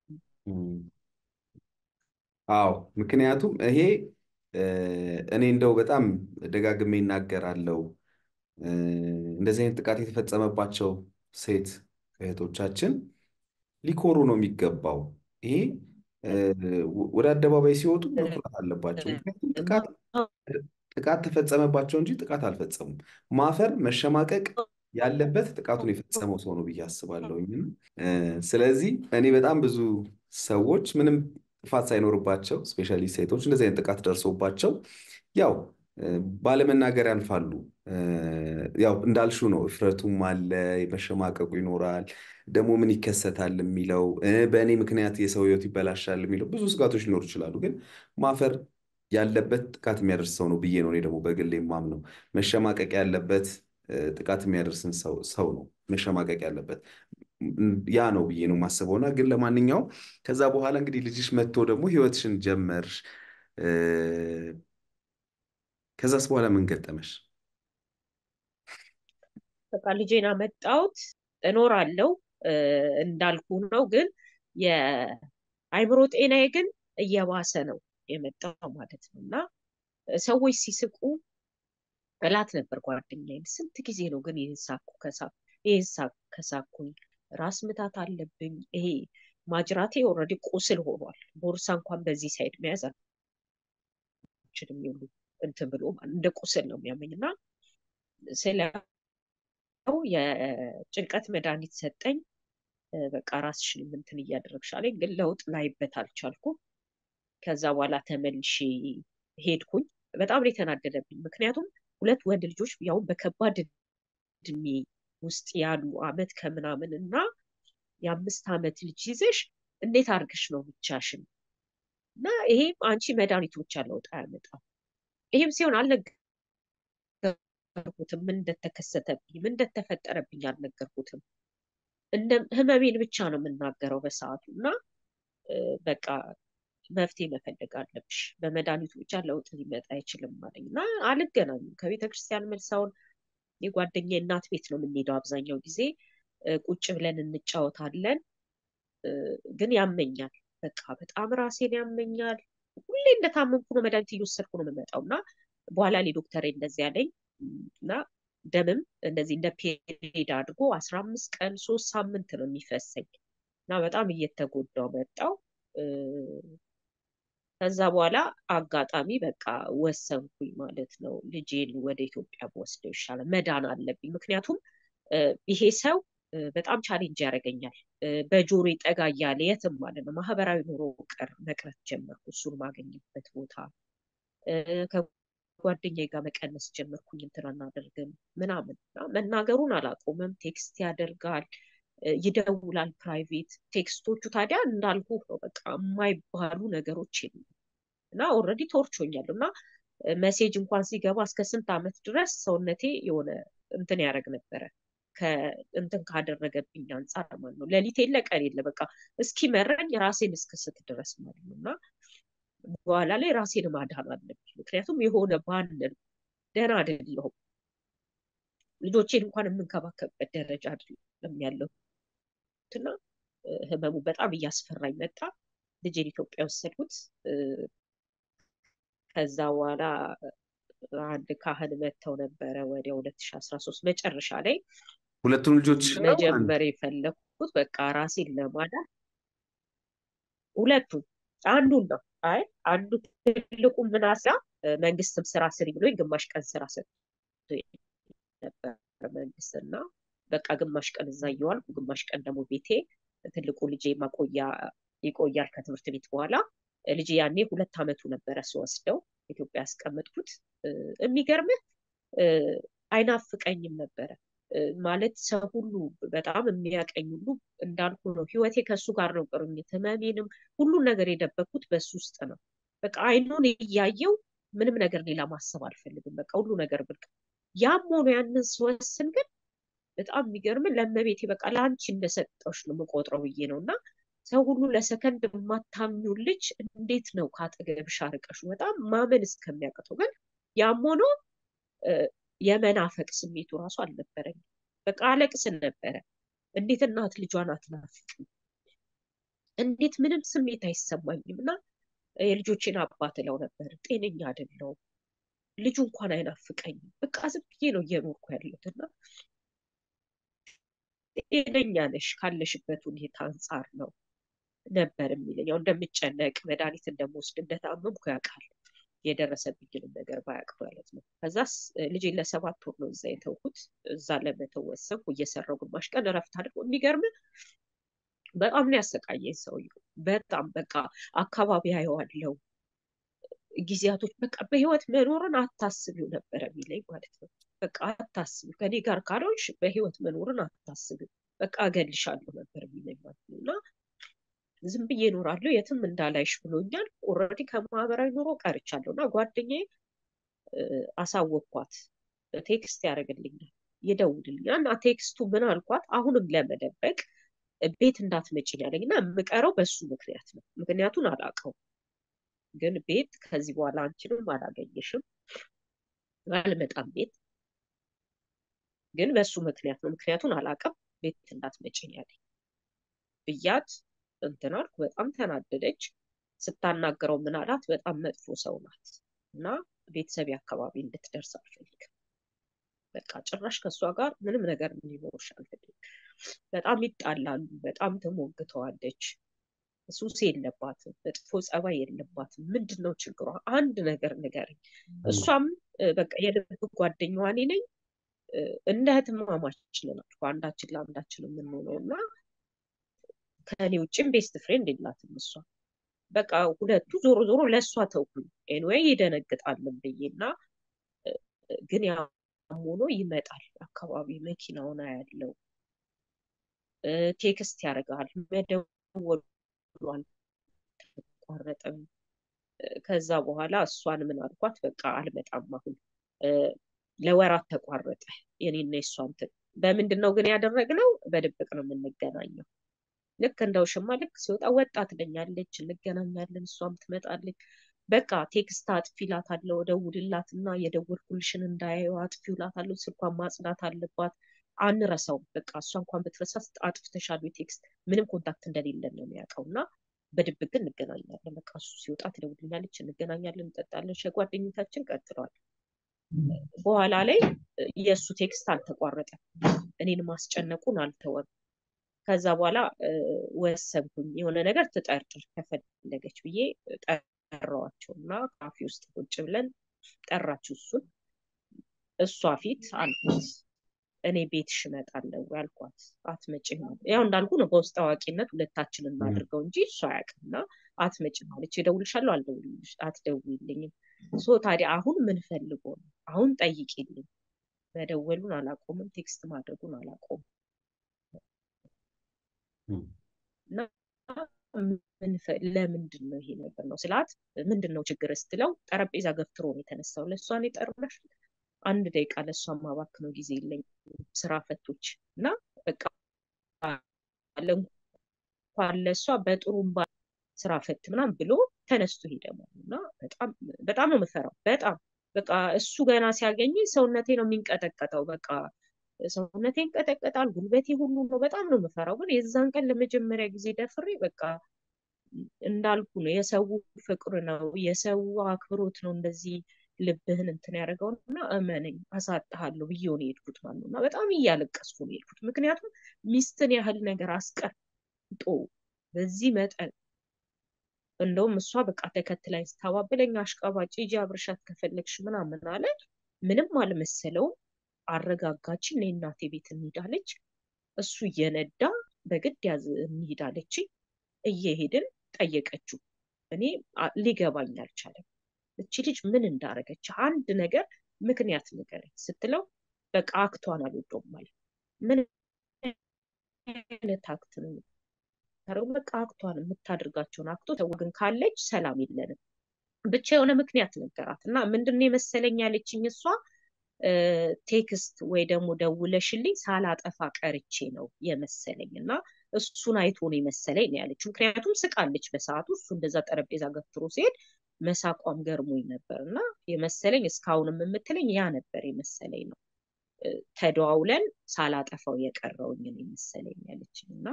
አዎ ምክንያቱም ይሄ እኔ እንደው በጣም ደጋግሜ ይናገራለው እንደዚህ አይነት ጥቃት የተፈጸመባቸው ሴት እህቶቻችን ሊኮሩ ነው የሚገባው። ይሄ ወደ አደባባይ ሲወጡ መኩራት አለባቸው። ምክንያቱም ጥቃት ጥቃት ተፈጸመባቸው እንጂ ጥቃት አልፈጸሙም። ማፈር መሸማቀቅ ያለበት ጥቃቱን የፈጸመው ሰው ነው ብዬ አስባለሁኝ። ስለዚህ እኔ በጣም ብዙ ሰዎች ምንም ጥፋት ሳይኖርባቸው ስፔሻሊ ሴቶች እንደዚህ አይነት ጥቃት ደርሶባቸው ያው ባለመናገር ያልፋሉ። ያው እንዳልሹ ነው፣ እፍረቱም አለ፣ መሸማቀቁ ይኖራል። ደግሞ ምን ይከሰታል የሚለው በእኔ ምክንያት የሰው ሕይወት ይበላሻል የሚለው ብዙ ስጋቶች ሊኖሩ ይችላሉ። ግን ማፈር ያለበት ጥቃት የሚያደርስ ሰው ነው ብዬ ነው እኔ ደግሞ በግሌ የማምነው። መሸማቀቅ ያለበት ጥቃት የሚያደርስን ሰው ነው መሸማቀቅ ያለበት ያ ነው ብዬ ነው የማስበው። እና ግን ለማንኛውም ከዛ በኋላ እንግዲህ ልጅሽ መጥቶ ደግሞ ህይወትሽን ጀመርሽ። ከዛስ በኋላ ምን ገጠመሽ? በቃ ልጄን አመጣሁት። እኖራለሁ እንዳልኩ ነው። ግን አይምሮ ጤናዬ ግን እየባሰ ነው የመጣው ማለት ነው። እና ሰዎች ሲስቁ እላት ነበር ጓደኛዬን፣ ስንት ጊዜ ነው ግን ይህን ሳኩ ከሳኩ ይህን ሳኩ ከሳኩኝ ራስ ምታት አለብኝ። ይሄ ማጅራቴ ኦልሬዲ ቁስል ሆኗል። ቦርሳ እንኳን በዚህ ሳይድ መያዝ አልችልም። ይሉ እንትን ብሎ እንደ ቁስል ነው የሚያመኝ እና ስለው የጭንቀት መድኃኒት ሰጠኝ። በቃ ራስሽን እንትን እያደረግሽ አለኝ። ግን ለውጥ ላይበት አልቻልኩም። ከዛ በኋላ ተመልሼ ሄድኩኝ። በጣም ነው የተናደደብኝ። ምክንያቱም ሁለት ወንድ ልጆች ያው በከባድ እድሜ ውስጥ ያሉ አመት ከምናምን እና የአምስት አመት ልጅ ይዘሽ እንዴት አድርግሽ ነው ብቻሽን? እና ይሄም አንቺ መድኃኒቱ ብቻ ለውጥ አያመጣም። ይሄም ሲሆን አልነገርኩትም፣ ምን እንደተከሰተብኝ ምን እንደተፈጠረብኝ አልነገርኩትም። እንደ ህመሜን ብቻ ነው የምናገረው በሰዓቱ እና በቃ መፍትሄ መፈለግ አለብሽ፣ በመድኃኒቱ ብቻ ለውጥ ሊመጣ አይችልም አለኝ እና አልገናኙም። ከቤተ ክርስቲያን መልሳውን የጓደኛ እናት ቤት ነው የምንሄደው አብዛኛው ጊዜ ቁጭ ብለን እንጫወታለን። ግን ያመኛል፣ በቃ በጣም ራሴን ያመኛል። ሁሌ እንደታመምኩ ነው መድኃኒት እየወሰድኩ ነው የምመጣው እና በኋላ ላይ ዶክተሬ እንደዚህ ያለኝ እና ደምም እንደዚህ እንደ ፔሪድ አድርጎ አስራ አምስት ቀን ሶስት ሳምንት ነው የሚፈሰኝ እና በጣም እየተጎዳው መጣው። ከዛ በኋላ አጋጣሚ በቃ ወሰንኩኝ ማለት ነው። ልጄን ወደ ኢትዮጵያ በወስደው ይሻላል፣ መዳን አለብኝ። ምክንያቱም ይሄ ሰው በጣም ቻሌንጅ ያደርገኛል። በጆሮ ጠጋ እያለ የትም ማለት ነው ማህበራዊ ኑሮ ቀር መቅረት ጀመርኩ። እሱን ማገኝበት ቦታ ከጓደኛዬ ጋር መቀነስ ጀመርኩኝ። እንትን አናደርግም ምናምን መናገሩን አላቆምም። ቴክስት ያደርጋል፣ ይደውላል ፕራይቬት ቴክስቶቹ ታዲያ እንዳልኩ ነው በቃ የማይባሉ ነገሮች የሉም እና ኦልሬዲ ተወርቾኛል እና መሴጅ እንኳን ሲገባ እስከ ስንት ዓመት ድረስ ሰውነቴ የሆነ እንትን ያደረግ ነበረ እንትን ካደረገብኝ አንጻር ማለት ነው። ሌሊት የለ ቀን የለ በቃ እስኪ መረኝ ራሴን እስክስት ድረስ ማለት ነው እና በኋላ ላይ ራሴን ማዳን አለብኝ። ምክንያቱም የሆነ ባንን ደህና አይደለሁም። ልጆቼን እንኳን የምንከባከብበት ደረጃ አይደለም ያለሁት እና ህመሙ በጣም እያስፈራኝ መጣ። ልጄን ኢትዮጵያ ወሰድኩት። ከዛ በኋላ አንድ ካህን መጥተው ነበረ ወደ ሁለት ሺ አስራ ሶስት መጨረሻ ላይ ሁለቱም ልጆች መጀመር የፈለግኩት በቃ ራሴን ለማዳን ሁለቱም አንዱን ነው። አይ አንዱ ትልቁ ምን አስራ መንግስትም ስራ ስሪ ብሎኝ ግማሽ ቀን ስራ ሰጥቶ ነበር መንግስት እና በቃ ግማሽ ቀን እዛ እየዋልኩ ግማሽ ቀን ደግሞ ቤቴ ትልቁ ልጄ ማቆያ ይቆያል ከትምህርት ቤት በኋላ ልጄ ያኔ ሁለት ዓመቱ ነበረ ስወስደው ኢትዮጵያ ያስቀመጥኩት። የሚገርምህ አይናፍቀኝም ነበረ ማለት ሰው ሁሉ በጣም የሚያቀኝ ሁሉ እንዳልኩ ነው። ህይወቴ ከእሱ ጋር ነው ቅርኝት፣ ህመሜንም ሁሉን ነገር የደበቅኩት በሱ ውስጥ ነው። በቃ አይኑን እያየው ምንም ነገር ሌላ ማሰብ አልፈልግም። በቃ ሁሉ ነገር ብልቅ። ያም ሆኖ ያንን ስወስን ግን በጣም የሚገርም ለእመቤቴ በቃ ለአንቺ እንደሰጠሽ ነው የምቆጥረው ብዬ ነው እና ሰው ሁሉ ለሰከንድ የማታምኙ ልጅ እንዴት ነው ከአጠገብሽ አርቀሹ በጣም ማመን እስከሚያቅተው ግን ያም ሆኖ የመናፈቅ ስሜቱ ራሱ አልነበረኝም። በቃ አለቅስ ነበረ። እንዴት እናት ልጇን አትናፍቅም? እንዴት ምንም ስሜት አይሰማኝም? እና የልጆቼን አባት እለው ነበር። ጤነኛ አይደለሁም፣ ልጁ እንኳን አይናፍቀኝም። በቃ ዝም ብዬ ነው እየኖርኩ ያለሁት እና ጤነኛ ነሽ ካለሽበት ሁኔታ አንጻር ነው ነበር የሚለኝ። ያው እንደምጨነቅ መድኃኒት እንደምወስድ እንደታመምኩ ያውቃል። የደረሰብኝንም ነገር ባያውቅ ማለት ነው። ከዛ ልጄን ለሰባት ወር ነው እዛ የተውኩት። እዛ ለመተው ወሰንኩ። እየሰራው ግማሽ ቀን እረፍት አድርጎ የሚገርም በጣም ነው ያሰቃየኝ ሰውየው። በጣም በቃ አካባቢ አየዋለው ጊዜያቶች በቃ በህይወት መኖርን አታስቢው ነበረ የሚለኝ ማለት ነው። በቃ አታስቢው ከኔ ጋር ካልሆንሽ በህይወት መኖርን አታስቢው፣ በቃ እገልሻለሁ ነበር የሚለኝ ማለት ነው እና ዝም ብዬ እኖራለሁ የትም እንዳላይሽ ብሎኛል። ኦልሬዲ ከማህበራዊ ኑሮ ቀርቻለሁ እና ጓደኛዬ አሳወቅኳት። ቴክስት ያደርግልኛል፣ ይደውልልኛል እና ቴክስቱ ምን አልኳት፣ አሁንም ለመደበቅ ቤት እንዳትመጪ ያለኝ እና የምቀረው በሱ ምክንያት ነው። ምክንያቱን አላውቀውም፣ ግን ቤት ከዚህ በኋላ አንቺንም አላገኘሽም፣ አልመጣም ቤት ግን በሱ ምክንያት ነው። ምክንያቱን አላውቅም፣ ቤት እንዳትመጪ ያለኝ ብያት እንትን አልኩ። በጣም ተናደደች። ስታናገረው ምን አላት? በጣም መጥፎ ሰው ናት እና ቤተሰቤ አካባቢ እንድትደርስ አልፈልግም። በቃ ጭራሽ ከእሷ ጋር ምንም ነገር እንዲኖርሽ አልፈልግም። በጣም ይጣላሉ። በጣም ትሞግተዋለች። ሱስ የለባትም፣ መጥፎ ጸባይ የለባትም። ምንድን ነው ችግሯ? አንድ ነገር ንገረኝ። እሷም በቃ የልብ ጓደኛዋ እኔ ነኝ እንደ እህትማማች ነን አልኩ። አንዳችን ለአንዳችን የምንሆነው እና ከእኔ ውጭም ቤስት ፍሬንድ የላትም እሷ። በቃ ሁለቱ ዞሮ ዞሮ ለእሷ ተውኩኝ። ኤንዌይ ይደነግጣልን ብዬ እና ግን ያም ሆኖ ይመጣል አካባቢ መኪናውን ያለው ቴክስት ያደርጋል መደወሉ አልተቋረጠም። ከዛ በኋላ እሷን ምን አልኳት፣ በቃ አልመጣም አሁን ለወራት ተቋረጠ የኔና የሷ እንትን። በምንድን ነው ግን ያደረግነው? በድብቅ ነው የምንገናኘው። ልክ እንደ ውሽማ ልክ ሲወጣ ወጣ ትለኛለች፣ እንገናኛለን፣ እሷም ትመጣለች። በቃ ቴክስት አጥፊ እላታለሁ፣ እደውልላት እና የደወልኩልሽን እንዳያየው አጥፊ እላታለሁ። ስልኳን ማጽዳት አለባት። አንረሳውም። በቃ እሷ እንኳን ብትረሳ አጥፍተሻል ቴክስት ምንም ኮንታክት እንደሌለን ነው የሚያውቀው እና በድብቅ ግን እንገናኛለን። በቃ እሱ ሲወጣ ትደውልኛለች፣ እንገናኛለን፣ እንጠጣለን። ጓደኝነታችን ቀጥሏል። በኋላ ላይ የእሱ ቴክስት አልተቋረጠም፣ እኔን ማስጨነቁን አልተወም። ከዛ በኋላ ወሰንኩኝ የሆነ ነገር ትጠርጥር ከፈለገች ብዬ ጠራዋቸው እና ካፌ ውስጥ ቁጭ ብለን ጠራችው እሱን እሷ ፊት አልኩት እኔ ቤትሽ እመጣለሁ ያልኳት አትመጭም። ያው እንዳልኩ ነው በውስጥ አዋቂነት ሁለታችን እናድርገው እንጂ እሷ አያውቅም እና አትመጭም አለች። እደውልልሻለሁ፣ አትደውይልኝም። ሶ ታዲያ አሁን ምን ፈልጎ ነው? አሁን ጠይቂልኝ። መደወሉን አላቆምም፣ ቴክስት ማድረጉን አላቆምም። እና ለምንድን ነው ይሄ ነገር ነው ስላት፣ ምንድን ነው ችግር ስትለው ጠረጴዛ ገፍትሮ ነው የተነሳው። ለእሷን የጠራሽ አንድ ደቂቃ ለእሷ ማባክነው ጊዜ የለኝም። ስራ ፈቶች እና በቃ እንኳን ለእሷ በጥሩምባ ስራ ፈት ምናምን ብሎ ተነስቶ ሄደ ማለት እና በጣም በጣም ነው የምፈራው። በጣም በቃ እሱ ገና ሲያገኝ ሰውነቴ ነው የሚንቀጠቀጠው። በቃ ሰውነቴ ይንቀጠቀጣል፣ ጉልበቴ ሁሉ ነው። በጣም ነው የምፈራው። ግን የዛን ቀን ለመጀመሪያ ጊዜ ደፍሬ በቃ እንዳልኩ ነው የሰው ፍቅር ነው የሰው አክብሮት ነው እንደዚህ ልብህን እንትን ያደርገው እና እመነኝ አሳጥሃለሁ ብዬው ነው የሄድኩት ማለት ነው። እና በጣም እያለቀስኩ ነው የሄድኩት። ምክንያቱም ሚስትን ያህል ነገር አስቀምጦ በዚህ መጠን እንደውም እሷ በቃ ተከትላኝ ስታባብለኝ አሽቃባጭ ሂጂ አብረሻት ከፈለግሽ ምናምን አለ። ምንም አልመሰለውም። አረጋጋችን። እኔ እናቴ ቤት እንሂዳለች። እሱ እየነዳ በግድ ያዝ እንሂዳለች። እየሄድን ጠየቀችው። እኔ ሊገባኝ አልቻለም። እቺ ልጅ ምን እንዳረገች አንድ ነገር ምክንያት ንገረኝ ስትለው በቃ አክቷን አልወደውም ማለት ምን አይነት አክት ነው የምታደርገው? በቃ አክቷን የምታደርጋቸውን አክቶ ተወግን ካለች ሰላም የለንም ብቻ የሆነ ምክንያት ነገራት እና ምንድን ነው የመሰለኝ ያለችኝ እሷ ቴክስት ወይ ደግሞ ደውለሽልኝ ሳላጠፋ ቀርቼ ነው የመሰለኝ እና እሱን አይቶ ነው የመሰለኝ ነው ያለችው። ምክንያቱም ስቃለች በሰዓቱ እሱ እንደዛ ጠረጴዛ ገፍትሮ ሲሄድ መሳቋም ገርሞኝ ነበር እና የመሰለኝ እስካሁንም የምትለኝ ያ ነበር የመሰለኝ ነው። ተደዋውለን ሳላጠፋው የቀረውኝ ነው የመሰለኝ ያለችኝ እና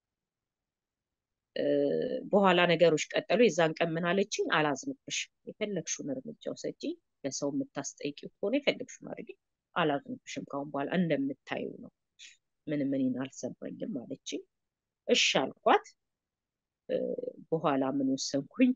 በኋላ ነገሮች ቀጠሉ። የዛን ቀን ምን አለችኝ? አላዝንብሽም፣ የፈለግሽውን እርምጃ ውሰጂ፣ ለሰው የምታስጠይቂው ከሆነ የፈለግሽውን አድርጊ፣ አላዝንብሽም፣ ካሁን በኋላ እንደምታየው ነው፣ ምንም እኔን አልሰማኝም አለችኝ። እሺ አልኳት። በኋላ ምን ወሰንኩኝ?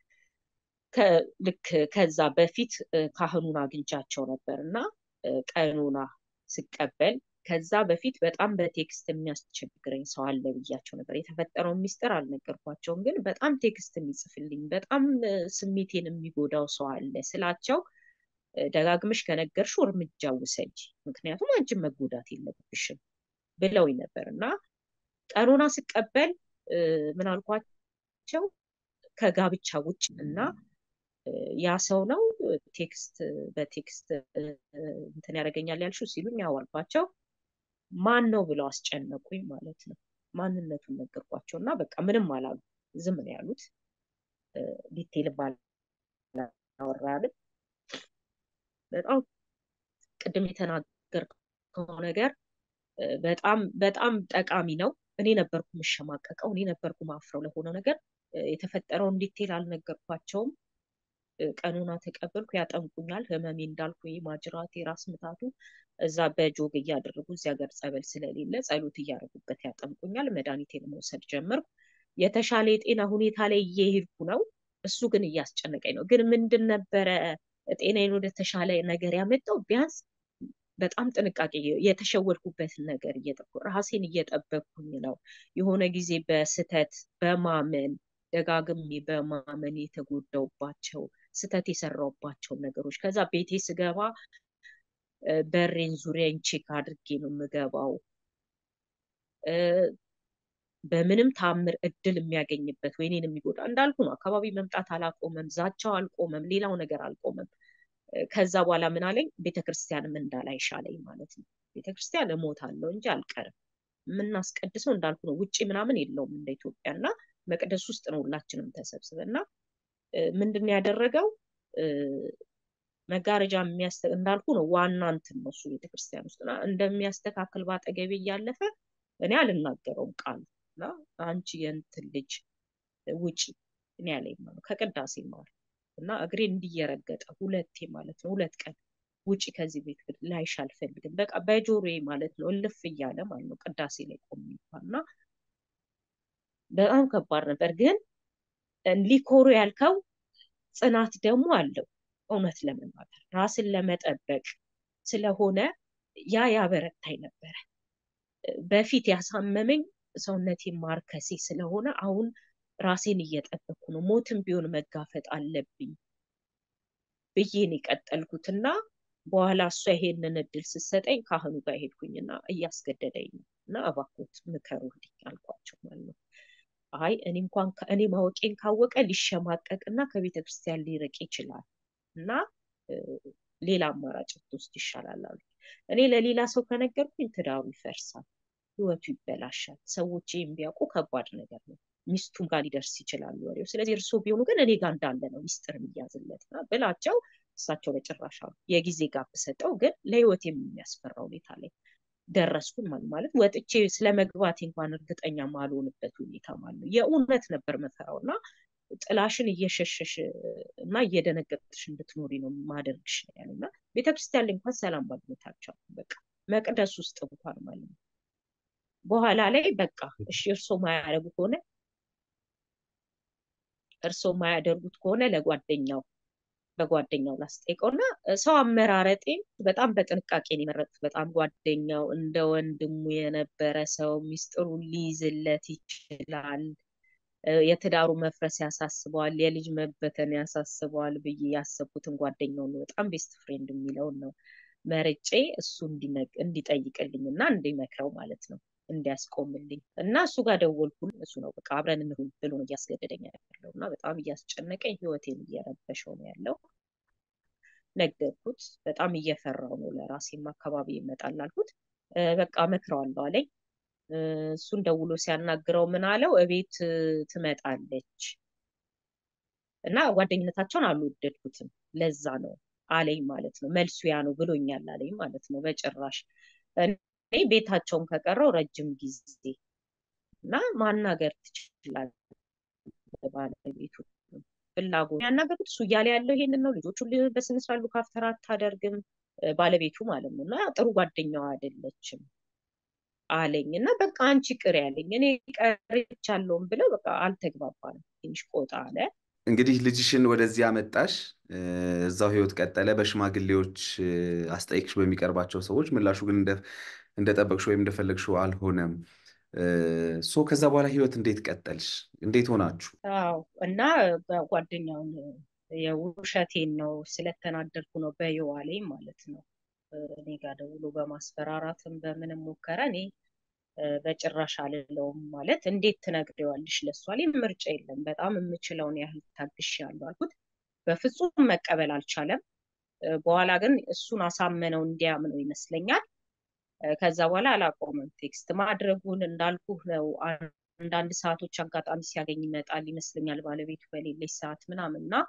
ልክ ከዛ በፊት ካህኑን አግኝቻቸው ነበር እና ቀኑና ስቀበል ከዛ በፊት በጣም በቴክስት የሚያስቸግረኝ ሰው አለ ብያቸው ነበር። የተፈጠረውን ሚስጥር አልነገርኳቸውም፣ ግን በጣም ቴክስት የሚጽፍልኝ በጣም ስሜቴን የሚጎዳው ሰው አለ ስላቸው ደጋግመሽ ከነገርሽው እርምጃ ውሰጂ፣ ምክንያቱም አንቺን መጎዳት የለብሽም ብለውኝ ነበር እና ቀኑና ስቀበል ምን አልኳቸው ከጋብቻ ውጭ እና ያ ሰው ነው ቴክስት በቴክስት እንትን ያደርገኛል ያልሽው ሲሉኝ ያዋልኳቸው ማን ነው ብለው አስጨነቁኝ ማለት ነው። ማንነቱን ነገርኳቸው እና በቃ ምንም አላሉ፣ ዝም ነው ያሉት። ዲቴል ባላወራልን በጣም ቅድም የተናገርከው ነገር በጣም በጣም ጠቃሚ ነው። እኔ ነበርኩ የምሸማቀቀው፣ እኔ ነበርኩ ማፍረው ለሆነው ነገር የተፈጠረውን ዲቴል አልነገርኳቸውም። ቀኑና ተቀበልኩ። ያጠንቁኛል። ህመሜ እንዳልኩ ማጅራቴ፣ ራስ ምታቱ እዛ በጆግ እያደረጉ እዚህ ሀገር ጸበል ስለሌለ ጸሎት እያደረጉበት ያጠንቁኛል። መድኃኒቴን መውሰድ ጀመርኩ። የተሻለ የጤና ሁኔታ ላይ እየሄድኩ ነው። እሱ ግን እያስጨነቀኝ ነው። ግን ምንድን ነበረ ጤናዬን ወደ ተሻለ ነገር ያመጣው ቢያንስ በጣም ጥንቃቄ የተሸወድኩበትን ነገር እየጠበኩ ራሴን እየጠበቅኩኝ ነው። የሆነ ጊዜ በስተት በማመን ደጋግሜ በማመን የተጎዳውባቸው ስተት የሰራውባቸው ነገሮች ከዛ ቤቴ ስገባ በሬን ዙሪያን ቼክ አድርጌ ነው የምገባው። በምንም ታምር እድል የሚያገኝበት ወይኔን የሚጎዳ እንዳልኩ ነው። አካባቢ መምጣት አላቆመም፣ ዛቻው አልቆመም፣ ሌላው ነገር አልቆመም። ከዛ በኋላ ምን አለኝ፣ ቤተክርስቲያንም እንዳላይሽ አለኝ ማለት ነው። ቤተክርስቲያን እሞታለሁ እንጂ አልቀርም። የምናስቀድሰው እንዳልኩ ነው። ውጭ ምናምን የለውም እንደ ኢትዮጵያ እና መቅደስ ውስጥ ነው ሁላችንም ተሰብስበን እና ምንድን ነው ያደረገው መጋረጃ እንዳልኩ ነው ዋና እንትን ነው እሱ ቤተክርስቲያን ውስጥ እንደሚያስተካክል በአጠገቤ እያለፈ እኔ አልናገረውም ቃል እና አንቺ የእንትን ልጅ ውጪ እኔ ያለኝ ነው ከቅዳሴ ማር እና እግሬ እንዲየረገጠ ሁለቴ ማለት ነው ሁለት ቀን ውጪ ከዚህ ቤት ላይሽ አልፈልግም በቃ በጆሮዬ ማለት ነው እልፍ እያለ ማለት ነው ቅዳሴ ላይ ቆም እና በጣም ከባድ ነበር ግን ሊኮሩ ያልከው ጽናት ደግሞ አለው እውነት ለመናገር ራስን ለመጠበቅ ስለሆነ ያ ያበረታኝ ነበረ። በፊት ያሳመመኝ ሰውነቴ ማርከሴ ስለሆነ አሁን ራሴን እየጠበቅኩ ነው። ሞትም ቢሆን መጋፈጥ አለብኝ ብዬን የቀጠልኩትና በኋላ እሷ ይሄንን እድል ስትሰጠኝ ካህኑ ጋር ሄድኩኝና እያስገደደኝ ነው እና እባክዎት ምከሩልኝ አልኳቸው ማለት ነው። አይ እኔ እንኳን እኔ ማወቄን ካወቀ ሊሸማቀቅ እና ከቤተ ክርስቲያን ሊርቅ ይችላል እና ሌላ አማራጭ ብትወስድ ይሻላል አሉ። እኔ ለሌላ ሰው ከነገርኩኝ ትዳሩ ይፈርሳል፣ ህይወቱ ይበላሻል። ሰዎች ይህም ቢያውቁ ከባድ ነገር ነው። ሚስቱም ጋር ሊደርስ ይችላል ወሬው። ስለዚህ እርስዎ ቢሆኑ ግን እኔ ጋር እንዳለ ነው ሚስጥር የሚያዝለት ብላቸው እሳቸው በጭራሽ አሉ። የጊዜ ጋር ብሰጠው ግን ለህይወት የሚያስፈራ ሁኔታ ላይ ደረስኩን ማለት ወጥቼ ስለ መግባቴ እንኳን እርግጠኛ ማልሆንበት ሁኔታ ማለት ነው። የእውነት ነበር መፈራው እና ጥላሽን እየሸሸሽ እና እየደነገጥሽ እንድትኖሪ ነው ማደርግሽ ያለ እና ቤተክርስቲያን ላይ እንኳን ሰላም ማግኘት አልቻልኩም። በቃ መቅደስ ውስጥ እንኳን ማለት ነው። በኋላ ላይ በቃ እሺ እርሶ ማያደርጉ ከሆነ እርሶ ማያደርጉት ከሆነ ለጓደኛው በጓደኛው ላስጠይቀው እና ሰው አመራረጤን በጣም በጥንቃቄ ነው የመረጥኩት። በጣም ጓደኛው እንደ ወንድሙ የነበረ ሰው ሚስጥሩን ሊይዝለት ይችላል። የትዳሩ መፍረስ ያሳስበዋል፣ የልጅ መበተን ያሳስበዋል ብዬ ያሰብኩትን ጓደኛው ነው በጣም ቤስት ፍሬንድ የሚለውን ነው መርጬ እሱ እንዲጠይቅልኝ እና እንዲመክረው ማለት ነው እንዲያስቆምልኝ እና እሱ ጋር ደወልኩ። እሱ ነው በቃ አብረን እንሁን ብሎ ነው እያስገደደኝ ያለው እና በጣም እያስጨነቀኝ ህይወቴን እየረበሸው ነው ያለው። ነገርኩት። በጣም እየፈራው ነው ለራሴም አካባቢ ይመጣል አልኩት። በቃ መክረዋለሁ አለኝ። እሱን ደውሎ ሲያናግረው ምን አለው እቤት ትመጣለች እና ጓደኝነታቸውን አልወደድኩትም ለዛ ነው አለኝ ማለት ነው። መልሱ ያ ነው ብሎኛል አለኝ ማለት ነው። በጭራሽ እኔ ቤታቸውን ከቀረው ረጅም ጊዜ እና ማናገር ትችላል ባለቤቱ ፍላጎት ያናገሩት እሱ እያለ ያለው ይሄንን ነው። ልጆቹ በስነስርዓት ሉክ አፍተር አታደርግም ባለቤቱ ማለት ነው እና ጥሩ ጓደኛዋ አይደለችም አለኝ እና በቃ አንቺ ቅር ያለኝ እኔ ቀርቻለሁም ብለው በቃ አልተግባባንም። ትንሽ ቆጣ አለ። እንግዲህ ልጅሽን ወደዚህ አመጣሽ፣ እዛው ህይወት ቀጠለ። በሽማግሌዎች አስጠይቅሽ በሚቀርባቸው ሰዎች፣ ምላሹ ግን እንደጠበቅሽ ወይም እንደፈለግሽው አልሆነም። ሶ ከዛ በኋላ ህይወት እንዴት ቀጠልሽ? እንዴት ሆናችሁ? አዎ እና ጓደኛውን የውሸቴን ነው ስለተናደድኩ ነው በየዋለኝ ማለት ነው እኔ ጋር ደውሎ በማስፈራራትም በምንም ሞከረ። እኔ በጭራሽ አልለውም ማለት እንዴት ትነግሪዋለሽ? ለሷ ላይ ምርጫ የለም። በጣም የምችለውን ያህል ታግሼያለሁ አልኩት። በፍጹም መቀበል አልቻለም። በኋላ ግን እሱን አሳመነው እንዲያምነው ይመስለኛል። ከዛ በኋላ አላቆመም ቴክስት ማድረጉን እንዳልኩ ነው። አንዳንድ ሰዓቶች አጋጣሚ ሲያገኝ ይመጣል ይመስለኛል ባለቤቱ በሌለች ሰዓት ምናምን እና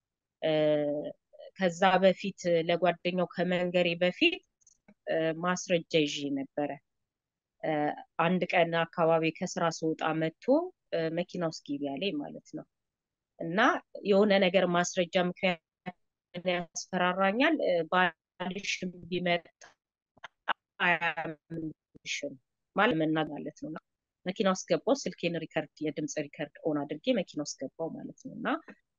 ከዛ በፊት ለጓደኛው ከመንገሬ በፊት ማስረጃ ይዤ ነበረ አንድ ቀን አካባቢ ከስራ ስወጣ መጥቶ መኪና ውስጥ ግቢ አለኝ ማለት ነው። እና የሆነ ነገር ማስረጃ ምክንያት ያስፈራራኛል። ባልሽም ቢመጣ አያምንሽም ማለት መናገር ማለት ነው። መኪና ውስጥ ገባው። ስልኬን ሪከርድ የድምፅ ሪከርድ ኦን አድርጌ መኪና ውስጥ ገባው ማለት ነው እና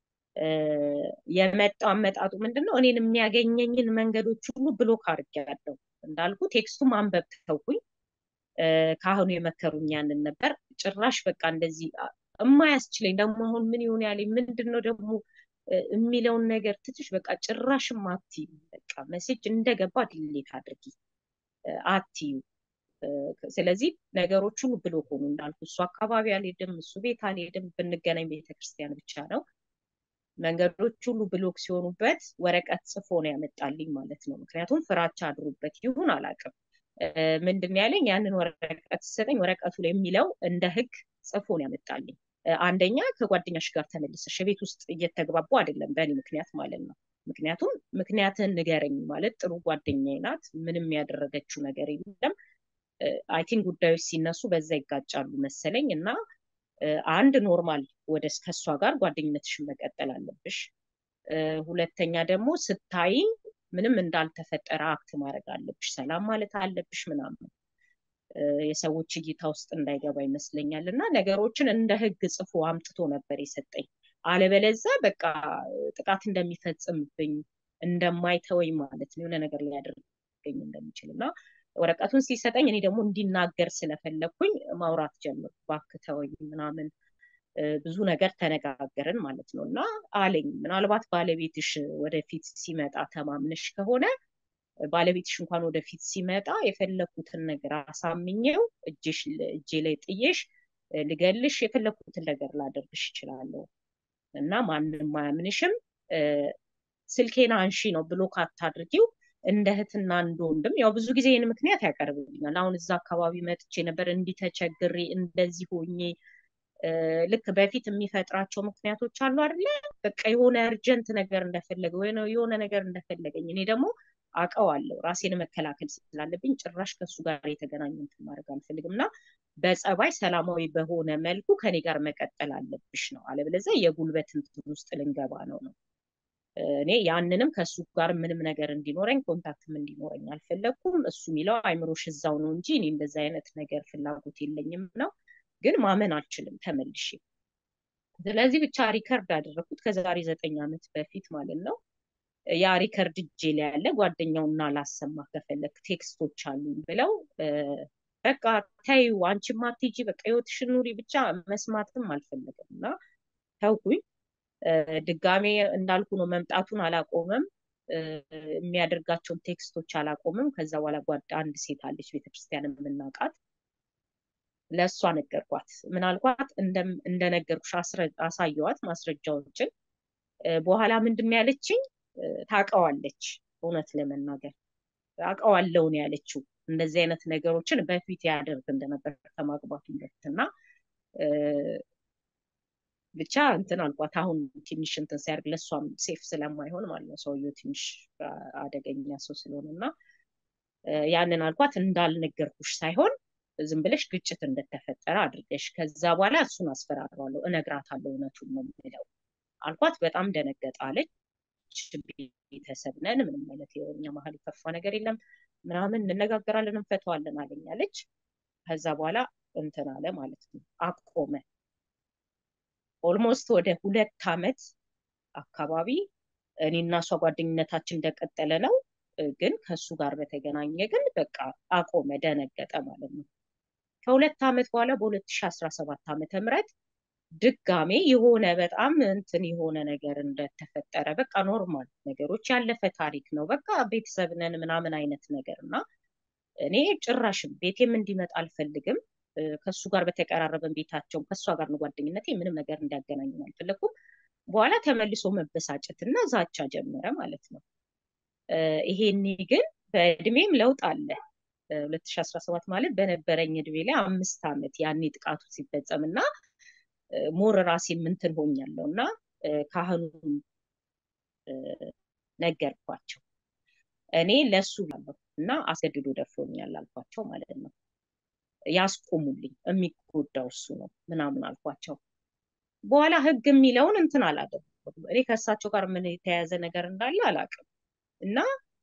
የመጣው አመጣጡ ምንድን ነው? እኔን የሚያገኘኝን መንገዶች ሁሉ ብሎክ አድርጌያለሁ። እንዳልኩ ቴክስቱ ማንበብ ተውኩኝ። ካህኑ የመከሩኝ ያንን ነበር። ጭራሽ በቃ እንደዚህ እማያስችለኝ ደግሞ አሁን ምን ይሆን ያለኝ ምንድን ነው ደግሞ የሚለውን ነገር ትችሽ በቃ ጭራሽም አትዩ፣ በቃ መሴጅ እንደገባ ዲሌት አድርጊ አትዩ። ስለዚህ ነገሮች ሁሉ ብሎክ ሆኑ። እንዳልኩ እሱ አካባቢ አልሄድም፣ እሱ ቤት አልሄድም። ብንገናኝ ቤተክርስቲያን ብቻ ነው። መንገዶች ሁሉ ብሎክ ሲሆኑበት ወረቀት ጽፎ ነው ያመጣልኝ ማለት ነው። ምክንያቱም ፍራቻ አድሮበት ይሁን አላውቅም። ምንድን ያለኝ ያንን ወረቀት ሲሰጠኝ ወረቀቱ ላይ የሚለው እንደ ህግ ጽፎ ነው ያመጣልኝ። አንደኛ ከጓደኛሽ ጋር ተመልሰሽ ቤት ውስጥ እየተግባቡ አይደለም፣ በእኔ ምክንያት ማለት ነው። ምክንያቱም ምክንያትህን ንገረኝ ማለት ጥሩ ጓደኛዬ ናት፣ ምንም ያደረገችው ነገር የለም። አይ ቲንክ ጉዳዮች ሲነሱ በዛ ይጋጫሉ መሰለኝ እና አንድ ኖርማል ወደ ከእሷ ጋር ጓደኝነትሽን መቀጠል አለብሽ። ሁለተኛ ደግሞ ስታይኝ ምንም እንዳልተፈጠረ አክት ማድረግ አለብሽ፣ ሰላም ማለት አለብሽ ምናምን የሰዎች እይታ ውስጥ እንዳይገባ ይመስለኛል። እና ነገሮችን እንደ ህግ ጽፎ አምጥቶ ነበር የሰጠኝ። አለበለዛ በቃ ጥቃት እንደሚፈጽምብኝ እንደማይተወኝ ማለት ነው የሆነ ነገር ሊያደርገኝ እንደሚችል እና ወረቀቱን ሲሰጠኝ እኔ ደግሞ እንዲናገር ስለፈለግኩኝ ማውራት ጀምር እባክህ ተወኝ ምናምን ብዙ ነገር ተነጋገርን ማለት ነው እና አለኝ ምናልባት ባለቤትሽ ወደፊት ሲመጣ ተማምነሽ ከሆነ ባለቤትሽ እንኳን ወደፊት ሲመጣ የፈለኩትን ነገር አሳምኘው እጄ ላይ ጥዬሽ ልገልሽ የፈለኩትን ነገር ላደርግሽ እችላለሁ እና ማንም አያምንሽም ስልኬን አንሺ ነው ብሎክ አታድርጊው እንደ እህትና እንደ ወንድም ያው ብዙ ጊዜ ይህን ምክንያት ያቀርብልኛል። አሁን እዛ አካባቢ መጥቼ ነበር እንዲህ ተቸግሬ እንደዚህ ሆኜ ልክ በፊት የሚፈጥራቸው ምክንያቶች አሉ አይደለ? በቃ የሆነ እርጀንት ነገር እንደፈለገ ወይ የሆነ ነገር እንደፈለገኝ እኔ ደግሞ አውቀዋለሁ ራሴን መከላከል ስላለብኝ ጭራሽ ከሱ ጋር የተገናኘ እንትን ማድረግ አልፈልግም እና በጸባይ ሰላማዊ በሆነ መልኩ ከኔ ጋር መቀጠል አለብሽ ነው። አለበለዚያ የጉልበት እንትን ውስጥ ልንገባ ነው ነው እኔ ያንንም ከእሱ ጋር ምንም ነገር እንዲኖረኝ ኮንታክትም እንዲኖረኝ አልፈለግኩም። እሱ የሚለው አይምሮሽ እዛው ነው እንጂ እኔ እንደዚ አይነት ነገር ፍላጎት የለኝም ነው። ግን ማመን አልችልም ተመልሼ። ስለዚህ ብቻ ሪከርድ አደረግኩት ከዛሬ ዘጠኝ ዓመት በፊት ማለት ነው። ያ ሪከርድ እጄ ላይ ያለ ጓደኛውና ላሰማ ከፈለግ ቴክስቶች አሉኝ ብለው በቃ ተይው አንቺማ አትሂጂ በቃ ህይወትሽን ኑሪ ብቻ መስማትም አልፈለግም እና ተውኩኝ። ድጋሜ እንዳልኩ ነው መምጣቱን አላቆመም። የሚያደርጋቸውን ቴክስቶች አላቆምም። ከዛ በኋላ ጓዳ አንድ ሴት አለች ቤተክርስቲያን የምናውቃት ለእሷ ነገርኳት። ምን አልኳት? እንደነገርኩሽ አሳየዋት ማስረጃዎችን። በኋላ ምንድን ነው ያለችኝ? ታውቀዋለች። እውነት ለመናገር አውቀዋለሁ ነው ያለችው። እንደዚህ አይነት ነገሮችን በፊት ያደርግ እንደነበር ከማግባቱ በፊት እና ብቻ እንትን አልኳት። አሁን ትንሽ እንትን ሲያደርግ ለእሷም ሴፍ ስለማይሆን ማለት ነው ሰውየው ትንሽ አደገኛ ሰው ስለሆነ እና ያንን አልኳት እንዳልነገርኩሽ ሳይሆን ዝም ብለሽ ግጭት እንደተፈጠረ አድርገሽ ከዛ በኋላ እሱን አስፈራራለሁ፣ እነግራታለሁ፣ እውነቱን ነው የምለው አልኳት። በጣም ደነገጣለች። ቤተሰብ ነን፣ ምንም አይነት የኛ መሀል የከፋ ነገር የለም ምናምን እንነጋገራለን፣ እንፈተዋለን አለኛለች። ከዛ በኋላ እንትን አለ ማለት ነው አቆመ። ኦልሞስት ወደ ሁለት ዓመት አካባቢ እኔና እሷ ጓደኝነታችን እንደቀጠለ ነው። ግን ከእሱ ጋር በተገናኘ ግን በቃ አቆመ፣ ደነገጠ ማለት ነው። ከሁለት ዓመት በኋላ በ2017 ዓመተ ምህረት ድጋሜ የሆነ በጣም እንትን የሆነ ነገር እንደተፈጠረ በቃ ኖርማል ነገሮች ያለፈ ታሪክ ነው፣ በቃ ቤተሰብ ነን ምናምን አይነት ነገር እና እኔ ጭራሽም ቤቴም እንዲመጣ አልፈልግም። ከእሱ ጋር በተቀራረበን ቤታቸውም ከእሷ ጋር ነው ጓደኝነቴ፣ ምንም ነገር እንዲያገናኙን አልፈለኩም። በኋላ ተመልሶ መበሳጨት እና ዛቻ ጀመረ ማለት ነው። ይሄኔ ግን በእድሜም ለውጥ አለ። 2017 ማለት በነበረኝ እድሜ ላይ አምስት ዓመት ያኔ ጥቃቱ ሲፈጸም እና ሞር ራሴ ምንትን ሆኛለሁ እና ካህኑን ነገርኳቸው። እኔ ለሱ ላለሁ እና አስገድዶ ደፍሮኛል አልኳቸው ማለት ነው። ያስቆሙልኝ፣ የሚጎዳው እሱ ነው ምናምን አልኳቸው። በኋላ ህግ የሚለውን እንትን አላደረኩም። እኔ ከእሳቸው ጋር ምን የተያያዘ ነገር እንዳለ አላውቅም እና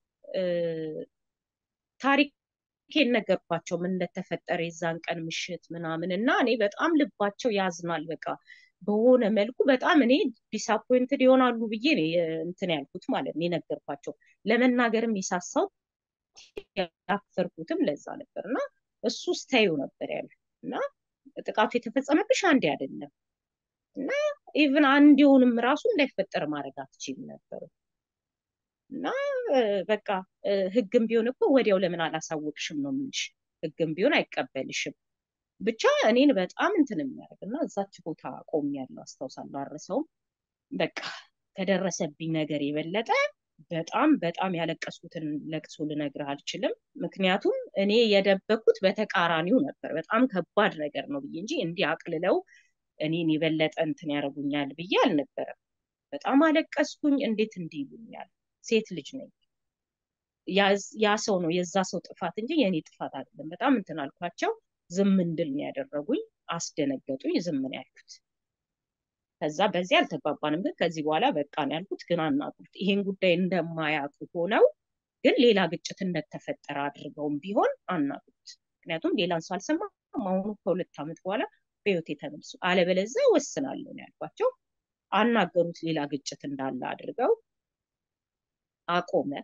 ታሪኬን ነገርኳቸው ምን እንደተፈጠረ የዛን ቀን ምሽት ምናምን እና እኔ በጣም ልባቸው ያዝናል። በቃ በሆነ መልኩ በጣም እኔ ዲስአፖይንትድ ይሆናሉ ብዬ ነው እንትን ያልኩት ማለት ነው የነገርኳቸው። ለመናገርም የሳሳው ያፈርኩትም ለዛ ነበር እና እሱ ስታዩ ነበር ያሉ እና ጥቃቱ የተፈጸመብሽ አንዴ አይደለም እና ኢቭን አንዴውንም ራሱ እንዳይፈጠር ማድረግ አትችልም ነበሩ እና በቃ ህግም ቢሆን እኮ ወዲያው ለምን አላሳወቅሽም ነው የምልሽ። ህግም ቢሆን አይቀበልሽም። ብቻ እኔን በጣም እንትን የሚያደርግ እና እዛች ቦታ ቆሜያለሁ አስታውሳለሁ፣ አረሰውም። በቃ ከደረሰብኝ ነገር የበለጠ በጣም በጣም ያለቀስኩትን ለቅሶ ልነግርህ አልችልም። ምክንያቱም እኔ የደበኩት በተቃራኒው ነበር። በጣም ከባድ ነገር ነው ብዬ እንጂ እንዲህ አቅልለው እኔን የበለጠ እንትን ያደርጉኛል ብዬ አልነበረም። በጣም አለቀስኩኝ። እንዴት እንዲህ ይሉኛል? ሴት ልጅ ነኝ። ያ ሰው ነው የዛ ሰው ጥፋት እንጂ የእኔ ጥፋት አይደለም። በጣም እንትን አልኳቸው። ዝም እንድል ነው ያደረጉኝ። አስደነገጡኝ። ዝም ነው ያልኩት። ከዛ በዚህ አልተግባባንም፣ ግን ከዚህ በኋላ በቃ ነው ያልኩት። ግን አናግሩት ይሄን ጉዳይ እንደማያውቁ ሆነው ግን ሌላ ግጭት እንደተፈጠረ አድርገውም ቢሆን አናግሩት። ምክንያቱም ሌላን ሰው አልሰማም። አሁኑ ከሁለት ዓመት በኋላ በህይወቴ ተመልሶ አለበለዚያ ወስናለሁ ነው ያልኳቸው። አናገሩት ሌላ ግጭት እንዳለ አድርገው አቆመ።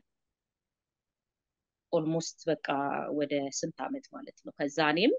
ኦልሞስት በቃ ወደ ስንት ዓመት ማለት ነው። ከዛ እኔም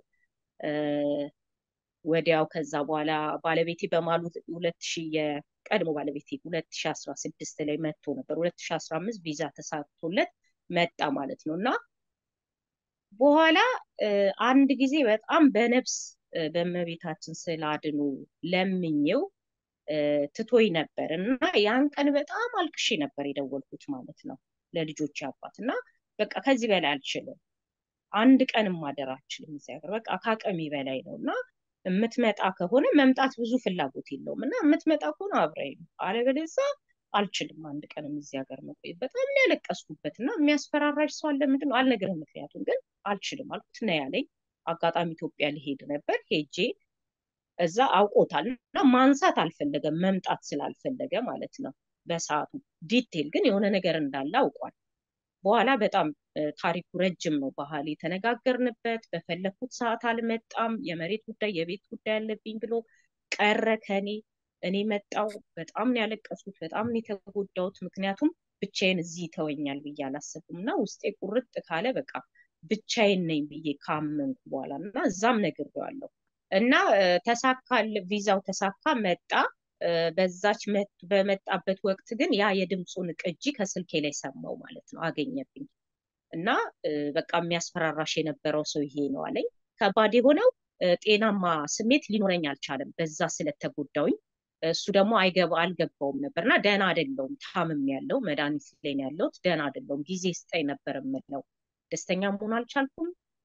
ወዲያው ከዛ በኋላ ባለቤቴ በማሉ ሁለት ሺህ የቀድሞ ባለቤቴ ሁለት ሺህ አስራ ስድስት ላይ መጥቶ ነበር። ሁለት ሺህ አስራ አምስት ቪዛ ተሳክቶለት መጣ ማለት ነው እና በኋላ አንድ ጊዜ በጣም በነፍስ በእመቤታችን ስዕል አድኖ ለምኜው ትቶኝ ነበር እና ያን ቀን በጣም አልቅሼ ነበር የደወልኩት ማለት ነው ለልጆች አባት እና በቃ ከዚህ በላይ አልችልም፣ አንድ ቀንም ማደር አልችልም እዚህ ሀገር በቃ ከአቅሜ በላይ ነው እና የምትመጣ ከሆነ መምጣት ብዙ ፍላጎት የለውም እና የምትመጣ ከሆነ አብረኝ ነው፣ አለበለዚያ አልችልም አንድ ቀንም እዚህ ሀገር መቆየት። በጣም ነው ያለቀስኩበት እና የሚያስፈራራሽ ሰው አለ ምንድን ነው አልነግርህም፣ ምክንያቱም ግን አልችልም አልኩት ነው ያለኝ። አጋጣሚ ኢትዮጵያ ሊሄድ ነበር ሄጄ እዛ አውቆታል እና ማንሳት አልፈለገም መምጣት ስላልፈለገ ማለት ነው በሰዓቱ ዲቴል ግን የሆነ ነገር እንዳለ አውቋል። በኋላ በጣም ታሪኩ ረጅም ነው። ባህል የተነጋገርንበት በፈለግኩት ሰዓት አልመጣም። የመሬት ጉዳይ የቤት ጉዳይ አለብኝ ብሎ ቀረ ከኔ። እኔ መጣው። በጣም ነው ያለቀሱት። በጣም ነው የተጎዳሁት። ምክንያቱም ብቻዬን እዚህ ይተወኛል ብዬ አላሰብኩም እና ውስጤ ቁርጥ ካለ በቃ ብቻዬን ነኝ ብዬ ካመንኩ በኋላ እና እዛም ነግሬዋለሁ እና ተሳካል። ቪዛው ተሳካ መጣ። በዛች በመጣበት ወቅት ግን ያ የድምፁን ቅጂ ከስልኬ ላይ ሰማው ማለት ነው አገኘብኝ እና በቃ የሚያስፈራራሽ የነበረው ሰው ይሄ ነው አለኝ። ከባድ የሆነው ጤናማ ስሜት ሊኖረኝ አልቻለም በዛ ስለተጎዳውኝ። እሱ ደግሞ አይገባ አልገባውም ነበር እና ደህና አይደለሁም፣ ታምም ያለው መድኃኒት ላይ ነው ያለሁት፣ ደህና አይደለሁም፣ ጊዜ ስጠኝ ነበር የምለው። ደስተኛ መሆን አልቻልኩም።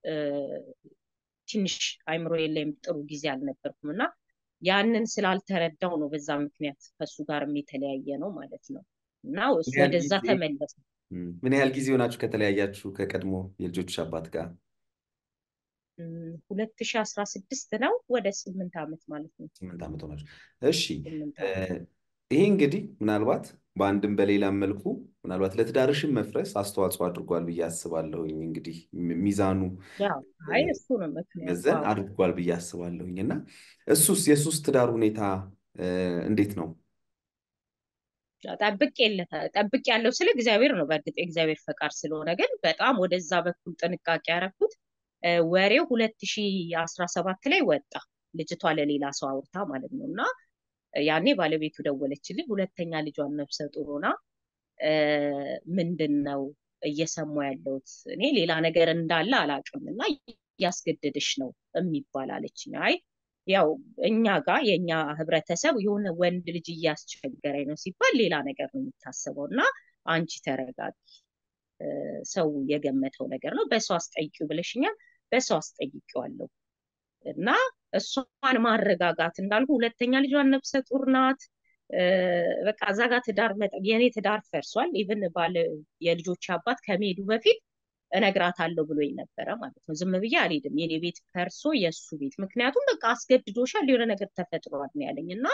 ትንሽ አይምሮ የላይም ጥሩ ጊዜ አልነበርኩም እና ያንን ስላልተረዳው ነው በዛ ምክንያት ከእሱ ጋርም የተለያየ ነው ማለት ነው እና እሱ ወደዛ ተመለሰ። ምን ያህል ጊዜ ሆናችሁ ከተለያያችሁ ከቀድሞ የልጆች አባት ጋር? ሁለት ሺህ አስራ ስድስት ነው ወደ ስምንት ዓመት ማለት ነው። ስምንት ዓመት ሆናችሁ። እሺ ይሄ እንግዲህ ምናልባት በአንድም በሌላም መልኩ ምናልባት ለትዳርሽን መፍረስ አስተዋጽኦ አድርጓል ብዬ አስባለሁኝ። እንግዲህ ሚዛኑ አይ እሱ ነው ምክንያት መዘን አድርጓል ብዬ አስባለሁኝ እና እሱስ የሱስ ትዳር ሁኔታ እንዴት ነው? ጠብቅ ያለው ስለ እግዚአብሔር ነው። በእርግጥ የእግዚአብሔር ፈቃድ ስለሆነ ግን በጣም ወደዛ በኩል ጥንቃቄ ያደረኩት ወሬው ሁለት ሺህ አስራ ሰባት ላይ ወጣ ልጅቷ ለሌላ ሰው አውርታ ማለት ነው እና ያኔ ባለቤቱ ደወለችልኝ። ሁለተኛ ልጇን ነፍሰ ጡር ሆና ምንድን ነው እየሰሙ ያለሁት እኔ ሌላ ነገር እንዳለ አላውቅም እና እያስገደደሽ ነው የሚባል አለችኝ። አይ ያው እኛ ጋር የእኛ ህብረተሰብ የሆነ ወንድ ልጅ እያስቸገረኝ ነው ሲባል ሌላ ነገር ነው የሚታሰበው እና አንቺ ተረጋጊ፣ ሰው የገመተው ነገር ነው፣ በሰው አስጠይቂው ብለሽኛል፣ በሰው አስጠይቂዋለሁ እና እሷን ማረጋጋት እንዳልኩ ሁለተኛ ልጇን ነፍሰ ጡር ናት። በቃ እዛ ጋር ትዳር የእኔ ትዳር ፈርሷል። ኢቭን ባለ የልጆች አባት ከመሄዱ በፊት እነግራታለሁ ብሎኝ ነበረ ማለት ነው። ዝም ብዬ አልሄድም። የኔ ቤት ፈርሶ የእሱ ቤት ምክንያቱም በቃ አስገድዶሻል የሆነ ነገር ተፈጥሯል ነው ያለኝ እና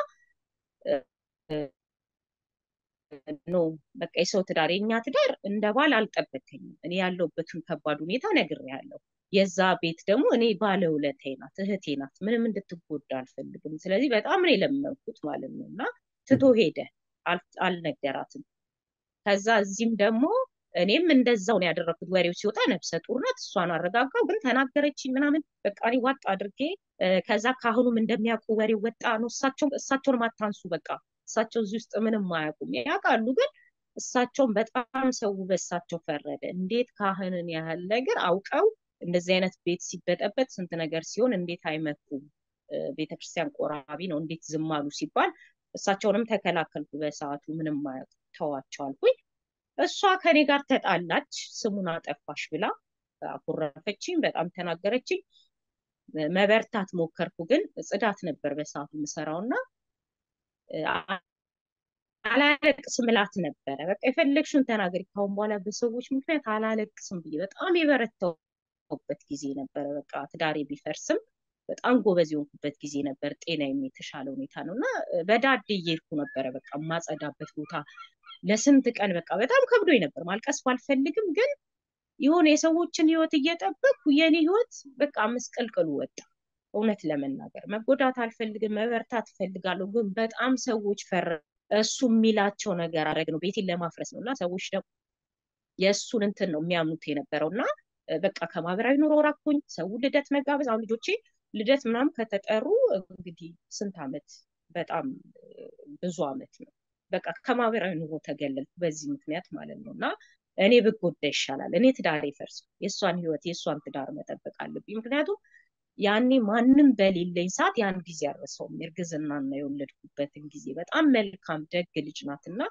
ኖ በቃ የሰው ትዳር የኛ ትዳር እንደ ባል አልጠበቀኝም። እኔ ያለሁበትን ከባድ ሁኔታ ነግሬያለሁ። የዛ ቤት ደግሞ እኔ ባለውለታዬ ናት፣ እህቴ ናት። ምንም እንድትጎዳ አልፈልግም። ስለዚህ በጣም ነው የለመንኩት ማለት ነው እና ትቶ ሄደ፣ አልነገራትም። ከዛ እዚህም ደግሞ እኔም እንደዛው ነው ያደረኩት። ወሬው ሲወጣ ነፍሰ ጡር ናት፣ እሷን አረጋጋው። ግን ተናገረችኝ ምናምን በቃ እኔ ዋጥ አድርጌ ከዛ ካህኑም እንደሚያውቁ ወሬው ወጣ ነው። እሳቸውን እሳቸውን አታንሱ በቃ እሳቸው እዚህ ውስጥ ምንም አያውቁም። ያውቃሉ፣ ግን እሳቸውን በጣም ሰው በእሳቸው ፈረደ። እንዴት ካህንን ያህል ነገር አውቀው እንደዚህ አይነት ቤት ሲበጠበጥ ስንት ነገር ሲሆን እንዴት አይመክሩም? ቤተክርስቲያን ቆራቢ ነው እንዴት ዝም አሉ ሲባል እሳቸውንም ተከላከልኩ። በሰዓቱ ምንም አያውቁ ተዋቸው አልኩኝ። እሷ ከኔ ጋር ተጣላች፣ ስሙን አጠፋሽ ብላ አኮረፈችኝ፣ በጣም ተናገረችኝ። መበርታት ሞከርኩ፣ ግን ጽዳት ነበር በሰዓቱ የምሰራውና አላለቅስም እላት ነበረ። በቃ የፈለግሽውን ተናገሪ፣ ካሁን በኋላ በሰዎች ምክንያት አላለቅስም ብዬ በጣም የበረታሁበት ጊዜ ነበረ። በቃ ትዳሬ ቢፈርስም በጣም ጎበዝ የሆንኩበት ጊዜ ነበር። ጤናዬም የተሻለ ሁኔታ ነው እና በዳዴ እየሄድኩ ነበረ በቃ የማጸዳበት ቦታ ለስንት ቀን በቃ በጣም ከብዶኝ ነበር። ማልቀስ ባልፈልግም ግን የሆነ የሰዎችን ህይወት እየጠበቅኩ የኔ ህይወት በቃ ምስቅልቅሉ ወጣ። እውነት ለመናገር መጎዳት አልፈልግም፣ መበርታት እፈልጋለሁ። ግን በጣም ሰዎች ፈረ እሱ የሚላቸው ነገር አደረግ ነው ቤቴን ለማፍረስ ነው እና ሰዎች ደግሞ የእሱን እንትን ነው የሚያምኑት የነበረው እና በቃ ከማህበራዊ ኑሮ ራኩኝ። ሰው ልደት መጋበዝ አሁን ልጆቼ ልደት ምናምን ከተጠሩ እንግዲህ ስንት አመት በጣም ብዙ አመት ነው። በቃ ከማህበራዊ ኑሮ ተገለልኩ በዚህ ምክንያት ማለት ነው እና እኔ ብጎዳ ይሻላል። እኔ ትዳር ይፈርስ የእሷን ህይወት የእሷን ትዳር መጠበቅ አለብኝ። ምክንያቱም ያኔ ማንም በሌለኝ ሰዓት ያን ጊዜ አልረሳውም። እርግዝናና የወለድኩበትን ጊዜ በጣም መልካም ደግ ልጅ ናት እና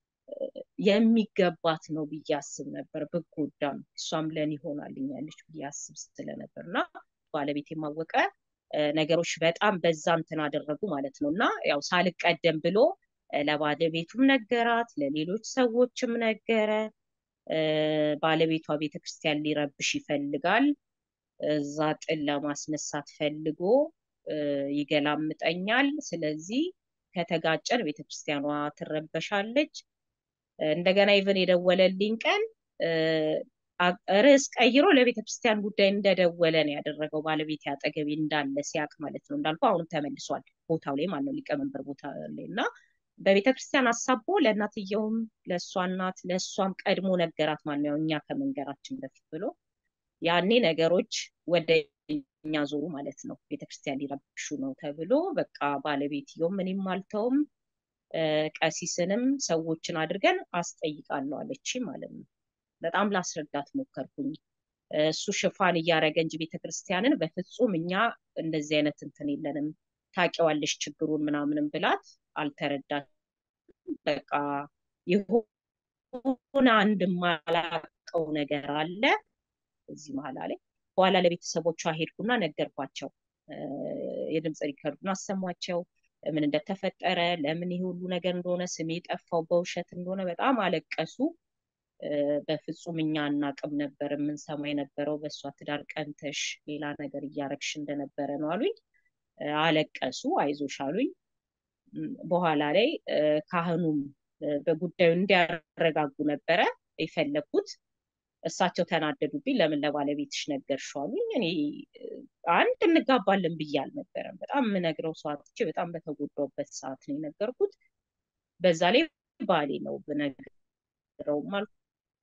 የሚገባት ነው ብዬ አስብ ነበር። ብጎዳም እሷም ለእኔ ሆናልኛለች ብዬ አስብ ስለነበር እና ባለቤት የማወቀ ነገሮች በጣም በዛ እንትን አደረጉ ማለት ነው እና ያው ሳልቀደም ብሎ ለባለቤቱም ነገራት፣ ለሌሎች ሰዎችም ነገረ። ባለቤቷ ቤተክርስቲያን ሊረብሽ ይፈልጋል እዛ ጥል ለማስነሳት ፈልጎ ይገላምጠኛል። ስለዚህ ከተጋጨን ቤተክርስቲያኗ ትረበሻለች። እንደገና ኢቨን የደወለልኝ ቀን ርዕስ ቀይሮ ለቤተክርስቲያን ጉዳይ እንደደወለ ነው ያደረገው። ባለቤት አጠገቤ እንዳለ ሲያቅ ማለት ነው። እንዳልኩ አሁንም ተመልሷል ቦታው ላይ ማለት ነው፣ ሊቀመንበር ቦታ ላይ እና በቤተክርስቲያን አሳቦ ለእናትየውም ለእሷ እናት ለእሷም ቀድሞ ነገራት ማለት ነው፣ እኛ ከመንገራችን በፊት ብሎ ያኔ ነገሮች ወደ እኛ ዞሩ ማለት ነው። ቤተክርስቲያን ሊረብሹ ነው ተብሎ በቃ ባለቤትየውም እኔም አልተውም ቀሲስንም ሰዎችን አድርገን አስጠይቃለሁ አለች ማለት ነው። በጣም ላስረዳት ሞከርኩኝ። እሱ ሽፋን እያደረገ እንጂ ቤተክርስቲያንን በፍጹም እኛ እንደዚህ አይነት እንትን የለንም ታውቂዋለሽ ችግሩን ምናምንም ብላት አልተረዳት። በቃ የሆነ አንድ የማላውቀው ነገር አለ እዚህ መሀል ላይ በኋላ ለቤተሰቦቿ ሄድኩና ነገርኳቸው። የድምፅ ሪከርዱን አሰሟቸው፣ ምን እንደተፈጠረ ለምን ይሄ ሁሉ ነገር እንደሆነ ስሜ የጠፋው በውሸት እንደሆነ በጣም አለቀሱ። በፍጹም እኛ አናቅም ነበር የምንሰማ የነበረው በእሷ ትዳር ቀንተሽ ሌላ ነገር እያረግሽ እንደነበረ ነው አሉኝ። አለቀሱ፣ አይዞሽ አሉኝ። በኋላ ላይ ካህኑም በጉዳዩ እንዲያረጋጉ ነበረ የፈለግኩት። እሳቸው ተናደዱብኝ። ለምን ለባለቤትሽ ነገርሽው አሉኝ። እኔ አንድ እንጋባለን ብዬ አልነበረም። በጣም የምነግረው ሰው አጥቼ በጣም በተጎዳሁበት ሰዓት ነው የነገርኩት። በዛ ላይ ባሌ ነው ብነግረውም አልኩ።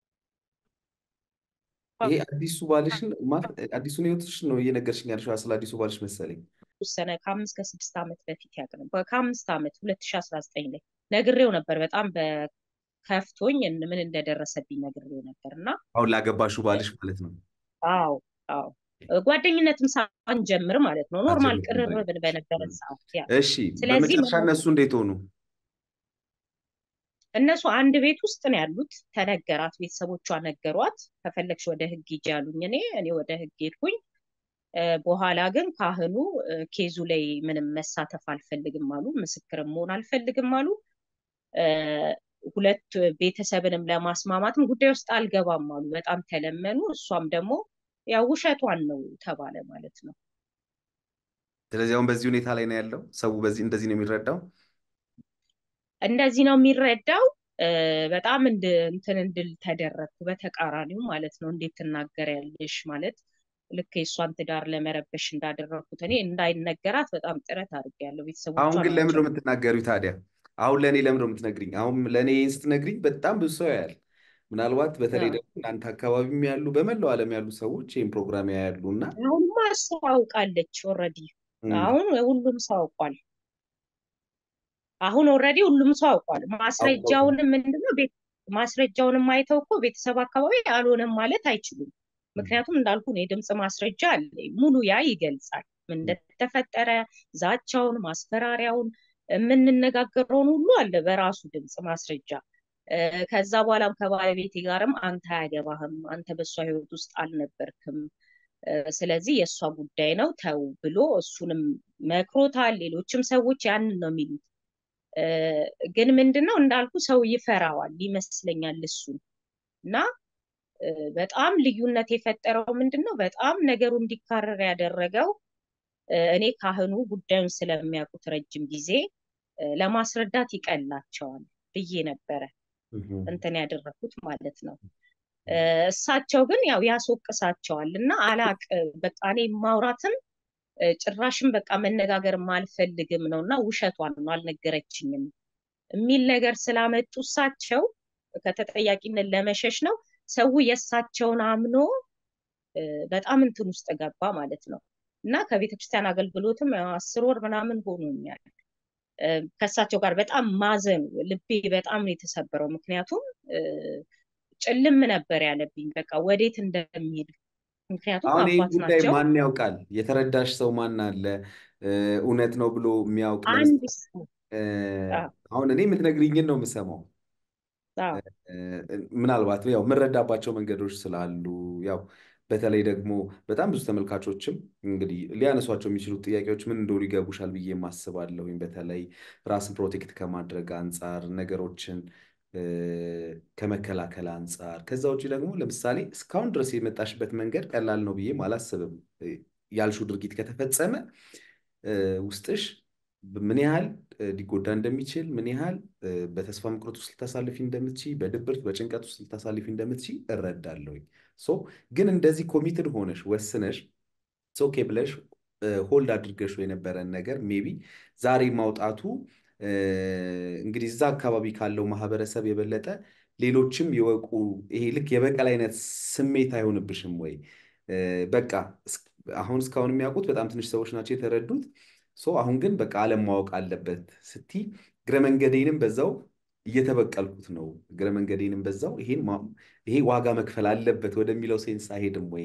ይሄ አዲሱ ባልሽን አዲሱን ህይወትሽን ነው እየነገርሽኝ ያልሽው? ስለ አዲሱ ባልሽ መሰለኝ ተወሰነ ከአምስት ከስድስት ዓመት በፊት ያቅ ነበር። ከአምስት ዓመት ሁለት ሺ አስራ ዘጠኝ ላይ ነግሬው ነበር በጣም ከፍቶኝ ምን እንደደረሰብኝ ነግሬው ነበር እና አሁን ላገባሹ ባልሽ ማለት ነው። አዎ አዎ ጓደኝነትም ሳንጀምር ማለት ነው ኖርማል ቅርርብ በነበረን ሰዓት። እሺ በመጨረሻ እነሱ እንዴት ሆኑ? እነሱ አንድ ቤት ውስጥ ነው ያሉት። ተነገራት፣ ቤተሰቦቿ ነገሯት። ከፈለግሽ ወደ ህግ ሂጂ ያሉኝ እኔ እኔ ወደ ህግ ሄድኩኝ። በኋላ ግን ካህኑ ኬዙ ላይ ምንም መሳተፍ አልፈልግም አሉ። ምስክርም መሆን አልፈልግም አሉ። ሁለት ቤተሰብንም ለማስማማትም ጉዳይ ውስጥ አልገባም አሉ። በጣም ተለመኑ። እሷም ደግሞ ያው ውሸቷን ነው ተባለ ማለት ነው። ስለዚህ አሁን በዚህ ሁኔታ ላይ ነው ያለው ሰው በዚህ እንደዚህ ነው የሚረዳው። እንደዚህ ነው የሚረዳው። በጣም እንትን እንድል ተደረግኩ፣ በተቃራኒው ማለት ነው። እንዴት ትናገሪያለሽ ማለት ልክ የእሷን ትዳር ለመረበሽ እንዳደረግኩት እኔ እንዳይነገራት በጣም ጥረት አድርጌያለሁ። ቤተሰቦቿ አሁን ግን ለምንድን ነው ናቸው የምትናገሪው ታዲያ? አሁን ለእኔ ለምንድን ነው የምትነግሪኝ? አሁን ለእኔ ይህን ስትነግሪኝ በጣም ብዙ ሰው ያያል። ምናልባት በተለይ አዎ። ደግሞ እናንተ አካባቢም ያሉ በመላው ዓለም ያሉ ሰዎች ይህን ፕሮግራም ያያሉ እና አሁንማ እሷ አውቃለች ኦልሬዲ። እም፣ አሁን ሁሉም ሰው አውቋል። አሁን ኦልሬዲ ሁሉም ሰው አውቋል። አውቀው ማስረጃውንም ምንድነው ቤት ማስረጃውንም አይተው እኮ ቤተሰብ አካባቢ አልሆነም ማለት አይችሉም። ምክንያቱም እንዳልኩ ነው የድምፅ ማስረጃ አለ። ሙሉ ያ ይገልጻል ምን እንደተፈጠረ፣ ዛቻውን፣ ማስፈራሪያውን፣ የምንነጋገረውን ሁሉ አለ በራሱ ድምፅ ማስረጃ። እ፣ ከዛ በኋላም ከባለቤቴ ጋርም አንተ አያገባህም፣ አንተ በእሷ ህይወት ውስጥ አልነበርክም፣ እ፣ ስለዚህ የእሷ ጉዳይ ነው ተው ብሎ እሱንም መክሮታል። ሌሎችም ሰዎች ያንን ነው የሚሉት። እ፣ ግን ምንድን ነው እንዳልኩ ሰው ይፈራዋል ይመስለኛል እሱን እና እ፣ በጣም ልዩነት የፈጠረው ምንድን ነው በጣም ነገሩ እንዲካረር ያደረገው እ፣ እኔ ካህኑ ጉዳዩን ስለሚያውቁት ረጅም ጊዜ እ፣ ለማስረዳት ይቀላቸዋል ብዬ ነበረ እም፣ እንትን ያደረኩት ማለት ነው። እ፣ እሳቸው ግን ያው ያስወቅሳቸዋል እና አላቅ በቃ እኔ ማውራትም እ፣ ጭራሽም በቃ መነጋገርም አልፈልግም ነው እና ውሸቷን ነው አልነገረችኝም የሚል ነገር ስላመጡ እሳቸው ከተጠያቂነት ለመሸሽ ነው ሰው የእሳቸውን አምኖ እ፣ በጣም እንትን ውስጥ ገባ ማለት ነው እና ከቤተ ክርስቲያን አገልግሎትም ያው አስር ወር ምናምን ሆኖኛል። እ፣ ከእሳቸው ጋር በጣም ማዘኑ ልቤ በጣም ነው የተሰበረው። ምክንያቱም እ፣ ጭልም ነበር ያለብኝ በቃ ወዴት እንደሚሄድ ምክንያቱም አሁን ይህን አባት ጉዳይ ናቸው። ማን ያውቃል? የተረዳሽ ሰው ማን አለ? እ፣ እውነት ነው ብሎ የሚያውቅ አንድ ለምሳሌ ሰው እ፣ አዎ፣ አሁን እኔ የምትነግሪኝን ነው የምሰማው። አዎ፣ እ፣ ምናልባት ያው የምረዳባቸው መንገዶች ስላሉ ያው በተለይ ደግሞ በጣም ብዙ ተመልካቾችም እንግዲህ ሊያነሷቸው የሚችሉት ጥያቄዎች ምን እንደሆኑ ይገቡሻል ብዬ የማስባለሁኝ። በተለይ ራስን ፕሮቴክት ከማድረግ አንጻር ነገሮችን እ፣ ከመከላከል አንጻር ከዛ ውጭ ደግሞ ለምሳሌ እስካሁን ድረስ የመጣሽበት መንገድ ቀላል ነው ብዬም አላስብም። እ፣ ያልሽው ድርጊት ከተፈጸመ እ፣ ውስጥሽ ምን ያህል እ፣ ሊጎዳ እንደሚችል ምን ያህል እ፣ በተስፋ መቁረጥ ውስጥ ልታሳልፊ እንደምትችይ በድብርት በጭንቀት ውስጥ ልታሳልፊ እንደምትችይ እረዳለሁኝ። ሶ ግን እንደዚህ ኮሚትድ ሆነሽ ወስነሽ ኦኬ ብለሽ ሆልድ አድርገሽው የነበረን ነገር ሜቢ ዛሬ ማውጣቱ እ፣ እንግዲህ እዛ አካባቢ ካለው ማህበረሰብ የበለጠ ሌሎችም ይወቁ። ይሄ ልክ የበቀል አይነት ስሜት አይሆንብሽም ወይ? እ፣ በቃ እስ- አሁን እስካሁን የሚያውቁት በጣም ትንሽ ሰዎች ናቸው የተረዱት። ሶ አሁን ግን በቃ ዓለም ማወቅ አለበት ስቲ እግረ መንገዴንም በዛው እየተበቀልኩት ነው፣ እግረ መንገዴንም በዛው ይሄን ማ- ይሄ ዋጋ መክፈል አለበት ወደሚለው ሴንስ አይሄድም ወይ?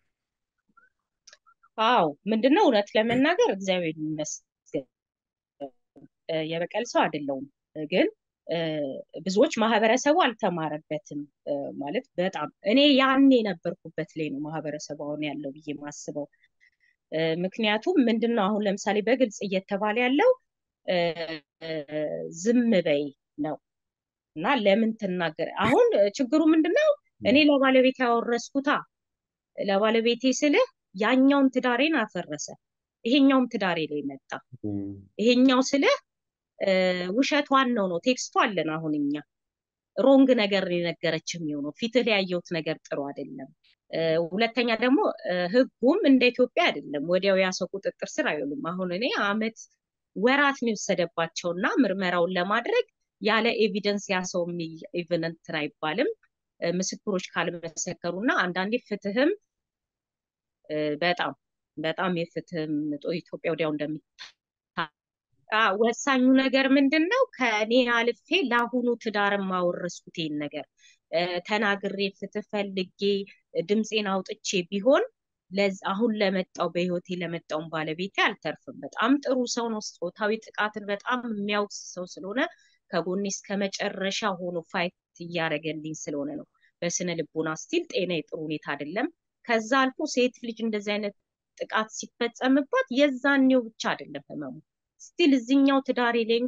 አዎ ምንድነው እውነት ለመናገር እግዚአብሔር ይመስገን እ፣ የበቀል ሰው አይደለሁም። ግን እ፣ ብዙዎች ማህበረሰቡ አልተማረበትም እ፣ ማለት በጣም እኔ ያኔ የነበርኩበት ላይ ነው ማህበረሰቡ አሁን ያለው ብዬ የማስበው። እ፣ ምክንያቱም ምንድነው አሁን ለምሳሌ በግልጽ እየተባለ ያለው እ፣ እ፣ ዝም በይ ነው እና ለምን ትናገር? አሁን እ፣ ችግሩ ምንድነው እኔ ለባለቤቴ ያወረስኩታ ለባለቤቴ ስልህ ያኛውን ትዳሬን አፈረሰ፣ ይሄኛውም ትዳሬ ላይ መጣ። እም፣ ይሄኛው ስልህ እ፣ ውሸቷን ነው ነው ቴክስቱ አለን። አሁን እኛ ሮንግ ነገር የነገረችም የሚሆነው ፊትህ ላይ ያየሁት ነገር ጥሩ አይደለም። እ፣ ሁለተኛ ደግሞ እ፣ ህጉም እንደ ኢትዮጵያ አይደለም። ወዲያው ያ ሰው ቁጥጥር ስር አይውሉም። አሁን እኔ አመት ወራት ነው የወሰደባቸውና ምርመራውን ለማድረግ ያለ ኤቪደንስ ያ ሰው ኢቨን እንትን አይባልም እ፣ ምስክሮች ካልመሰከሩና አንዳንዴ ፍትህም እ፣ በጣም በጣም የፍትህም እጦት ኢትዮጵያ ወዲያው እንደሚ አ ወሳኙ ነገር ምንድን ነው? ከእኔ አልፌ ለአሁኑ ትዳር ማወረስኩት ይሄን ነገር እ፣ ተናግሬ ፍትህ ፈልጌ ድምፄን አውጥቼ ቢሆን ለዝ- አሁን ለመጣው በህይወቴ ለመጣውን ባለቤቴ አልተርፍም። በጣም ጥሩ ሰው ነው። ጾታዊ ጥቃትን በጣም የሚያውቅ ሰው ስለሆነ ከጎኔ እስከ መጨረሻ ሆኖ ፋይት እያደረገልኝ ስለሆነ ነው። በስነ ልቦና ስቲል ጤና የጥሩ ሁኔታ አይደለም። ከዛ አልፎ ሴት ልጅ እንደዚህ አይነት ጥቃት ሲፈጸምባት የዛኔው ብቻ አይደለም ህመሙ ስቲል እዚኛው ትዳሬ ላይ እንኳን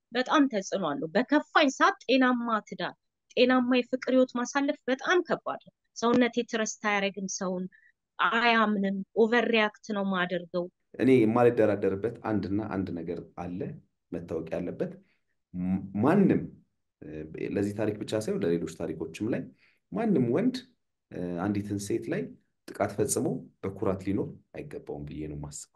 በጣም ተጽዕኖ አለው። በከፋኝ ሰዓት ጤናማ ትዳር፣ ጤናማ የፍቅር ህይወት ማሳለፍ በጣም ከባድ ነው። ሰውነቴ ትረስት አያደርግም፣ ሰውን አያምንም። ኦቨር ሪያክት ነው ማደርገው። እኔ የማልደራደርበት አንድና አንድ ነገር አለ መታወቅ ያለበት ማንም ለዚህ ታሪክ ብቻ ሳይሆን ለሌሎች ታሪኮችም ላይ ማንም ወንድ አንዲትን ሴት ላይ ጥቃት ፈጽሞ በኩራት ሊኖር አይገባውም ብዬ ነው የማስበው።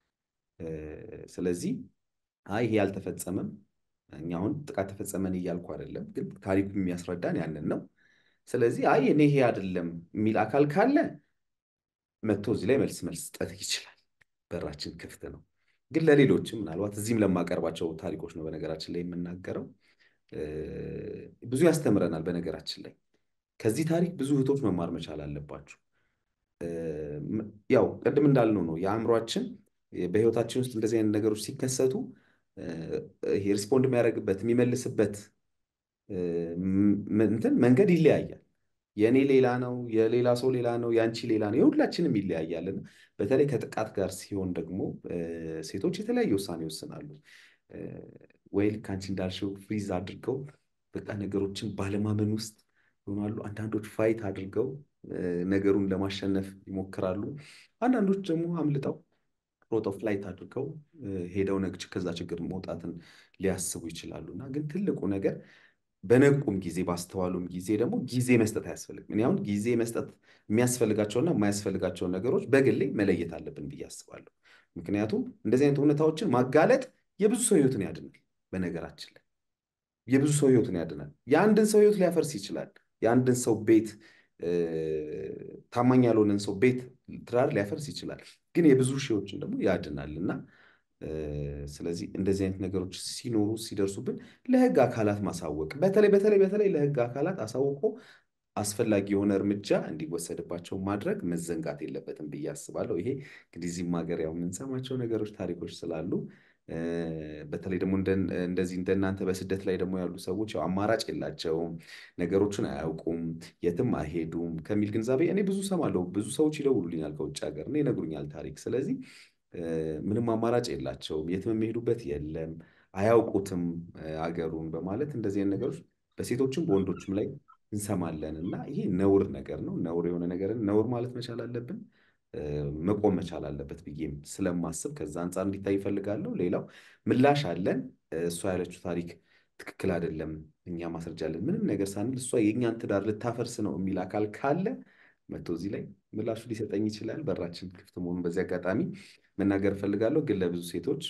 ስለዚህ አይ ይሄ አልተፈጸመም፣ እኛ አሁን ጥቃት ተፈጸመን እያልኩ አይደለም፣ ግን ታሪኩ የሚያስረዳን ያንን ነው። ስለዚህ አይ እኔ ይሄ አይደለም የሚል አካል ካለ መጥቶ እዚህ ላይ መልስ መስጠት ይችላል። በራችን ክፍት ነው። ግን ለሌሎችም ምናልባት እዚህም ለማቀርባቸው ታሪኮች ነው በነገራችን ላይ የምናገረው ብዙ ያስተምረናል። በነገራችን ላይ ከዚህ ታሪክ ብዙ እህቶች መማር መቻል አለባችሁ። ያው ቅድም እንዳልነው ነው የአእምሯችን በህይወታችን ውስጥ እንደዚህ አይነት ነገሮች ሲከሰቱ ሪስፖንድ የሚያደርግበት የሚመልስበት እንትን መንገድ ይለያያል። የእኔ ሌላ ነው፣ የሌላ ሰው ሌላ ነው፣ የአንቺ ሌላ ነው፣ የሁላችንም ይለያያልና በተለይ ከጥቃት ጋር ሲሆን ደግሞ ሴቶች የተለያየ ውሳኔ ይወስናሉ። ወይ ልክ አንቺ እንዳልሽው ፍሪዝ አድርገው በቃ ነገሮችን ባለማመን ውስጥ ይሆናሉ። አንዳንዶች ፋይት አድርገው ነገሩን ለማሸነፍ ይሞክራሉ። አንዳንዶች ደግሞ አምልጠው ሮጥ ኦፍ ፍላይት አድርገው ሄደው ነግች ከዛ ችግር መውጣትን ሊያስቡ ይችላሉ። እና ግን ትልቁ ነገር በነቁም ጊዜ ባስተዋሉም ጊዜ ደግሞ ጊዜ መስጠት አያስፈልግም። እኔ አሁን ጊዜ መስጠት የሚያስፈልጋቸውና የማያስፈልጋቸውን ነገሮች በግሌ መለየት አለብን ብዬ አስባለሁ። ምክንያቱም እንደዚህ አይነት እውነታዎችን ማጋለጥ የብዙ ሰው ህይወትን ያድናል። በነገራችን ላይ የብዙ ሰው ህይወትን ያድናል። የአንድን ሰው ህይወት ሊያፈርስ ይችላል። የአንድን ሰው ቤት ታማኝ ያልሆነን ሰው ቤት ትዳር ሊያፈርስ ይችላል። ግን የብዙ ሺዎችን ደግሞ ያድናል እና ስለዚህ እንደዚህ አይነት ነገሮች ሲኖሩ ሲደርሱብን ለህግ አካላት ማሳወቅ በተለይ በተለይ በተለይ ለህግ አካላት አሳውቆ አስፈላጊ የሆነ እርምጃ እንዲወሰድባቸው ማድረግ መዘንጋት የለበትም ብዬ አስባለሁ። ይሄ እንግዲህ እዚህም ሀገር ያው የምንሰማቸው ነገሮች ታሪኮች ስላሉ በተለይ ደግሞ እንደዚህ እንደናንተ በስደት ላይ ደግሞ ያሉ ሰዎች ያው አማራጭ የላቸውም፣ ነገሮችን አያውቁም፣ የትም አይሄዱም ከሚል ግንዛቤ እኔ ብዙ ሰማለሁ። ብዙ ሰዎች ይደውሉልኛል ከውጭ ሀገር እና ይነግሩኛል ታሪክ። ስለዚህ ምንም አማራጭ የላቸውም፣ የትም የሚሄዱበት የለም፣ አያውቁትም አገሩን በማለት እንደዚህ አይነት ነገሮች በሴቶችም በወንዶችም ላይ እንሰማለን እና ይሄ ነውር ነገር ነው። ነውር የሆነ ነገርን ነውር ማለት መቻል አለብን መቆም መቻል አለበት ብዬም ስለማስብ ከዛ አንጻር እንዲታይ ይፈልጋለሁ። ሌላው ምላሽ አለን። እሷ ያለችው ታሪክ ትክክል አይደለም፣ እኛ ማስረጃ አለን፣ ምንም ነገር ሳንል እሷ የእኛን ትዳር ልታፈርስ ነው የሚል አካል ካለ መቶ እዚህ ላይ ምላሹ ሊሰጠኝ ይችላል። በራችን ክፍት መሆኑን በዚህ አጋጣሚ መናገር እፈልጋለሁ። ግን ለብዙ ሴቶች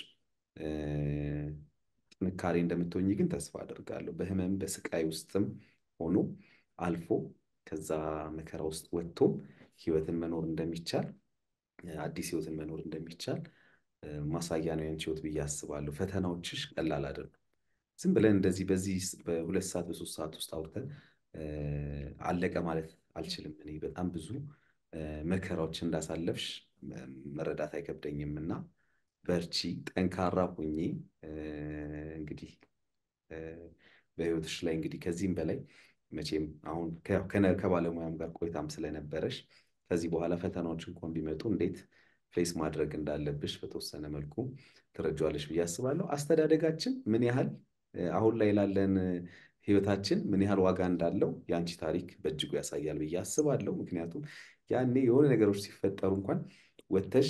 ጥንካሬ እንደምትሆኝ ግን ተስፋ አደርጋለሁ። በህመም በስቃይ ውስጥም ሆኖ አልፎ ከዛ መከራ ውስጥ ወጥቶም ህይወትን መኖር እንደሚቻል አዲስ ህይወትን መኖር እንደሚቻል ማሳያ ነው ያንቺ ህይወት ብዬ አስባለሁ። ፈተናዎችሽ ቀላል አይደሉም። ዝም ብለን እንደዚህ በዚህ በሁለት ሰዓት በሶስት ሰዓት ውስጥ አውርተን አለቀ ማለት አልችልም። እኔ በጣም ብዙ መከራዎች እንዳሳለፍሽ መረዳት አይከብደኝም እና በርቺ፣ ጠንካራ ሁኚ። እንግዲህ በህይወትሽ ላይ እንግዲህ ከዚህም በላይ መቼም አሁን ከባለሙያም ጋር ቆይታም ስለነበረሽ ከዚህ በኋላ ፈተናዎች እንኳን ቢመጡ እንዴት ፌስ ማድረግ እንዳለብሽ በተወሰነ መልኩ ትረጃዋለሽ ብዬ አስባለሁ። አስተዳደጋችን ምን ያህል አሁን ላይ ላለን ህይወታችን ምን ያህል ዋጋ እንዳለው የአንቺ ታሪክ በእጅጉ ያሳያል ብዬ አስባለሁ። ምክንያቱም ያኔ የሆነ ነገሮች ሲፈጠሩ እንኳን ወጥተሽ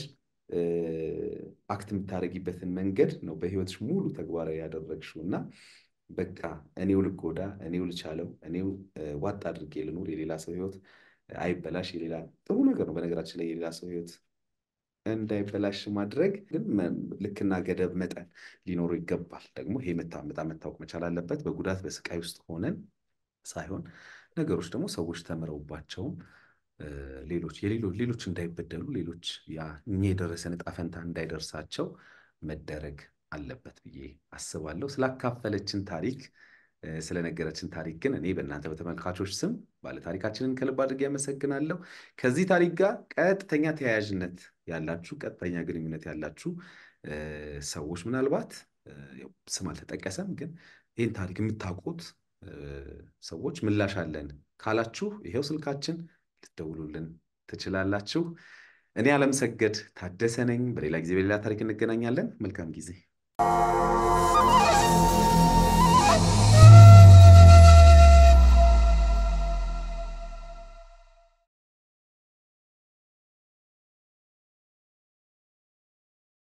አክት የምታደርጊበትን መንገድ ነው በህይወትሽ ሙሉ ተግባራዊ ያደረግሽው እና በቃ እኔው ልጎዳ፣ እኔው ልቻለው፣ እኔው ዋጥ አድርጌ ልኑር፣ የሌላ ሰው ህይወት አይበላሽ። የሌላ ጥሩ ነገር ነው በነገራችን ላይ የሌላ ሰው ህይወት እንዳይበላሽ ማድረግ ግን ልክና ገደብ መጠን ሊኖሩ ይገባል። ደግሞ ይሄ በጣም መታወቅ መቻል አለበት። በጉዳት በስቃይ ውስጥ ሆነን ሳይሆን ነገሮች ደግሞ ሰዎች ተምረውባቸውም ሌሎች የሌሎች ሌሎች እንዳይበደሉ ሌሎች ያ እኛ የደረሰን ዕጣ ፈንታ እንዳይደርሳቸው መደረግ አለበት ብዬ አስባለሁ። ስላካፈለችን ታሪክ ስለነገረችን ታሪክ ግን እኔ በእናንተ በተመልካቾች ስም ባለታሪካችንን ከልብ አድርጌ ያመሰግናለሁ። ከዚህ ታሪክ ጋር ቀጥተኛ ተያያዥነት ያላችሁ ቀጥተኛ ግንኙነት ያላችሁ ሰዎች ምናልባት ስም አልተጠቀሰም፣ ግን ይህን ታሪክ የምታውቁት ሰዎች ምላሽ አለን ካላችሁ ይሄው ስልካችን ልትደውሉልን ትችላላችሁ። እኔ አለምሰገድ ታደሰ ነኝ። በሌላ ጊዜ በሌላ ታሪክ እንገናኛለን። መልካም ጊዜ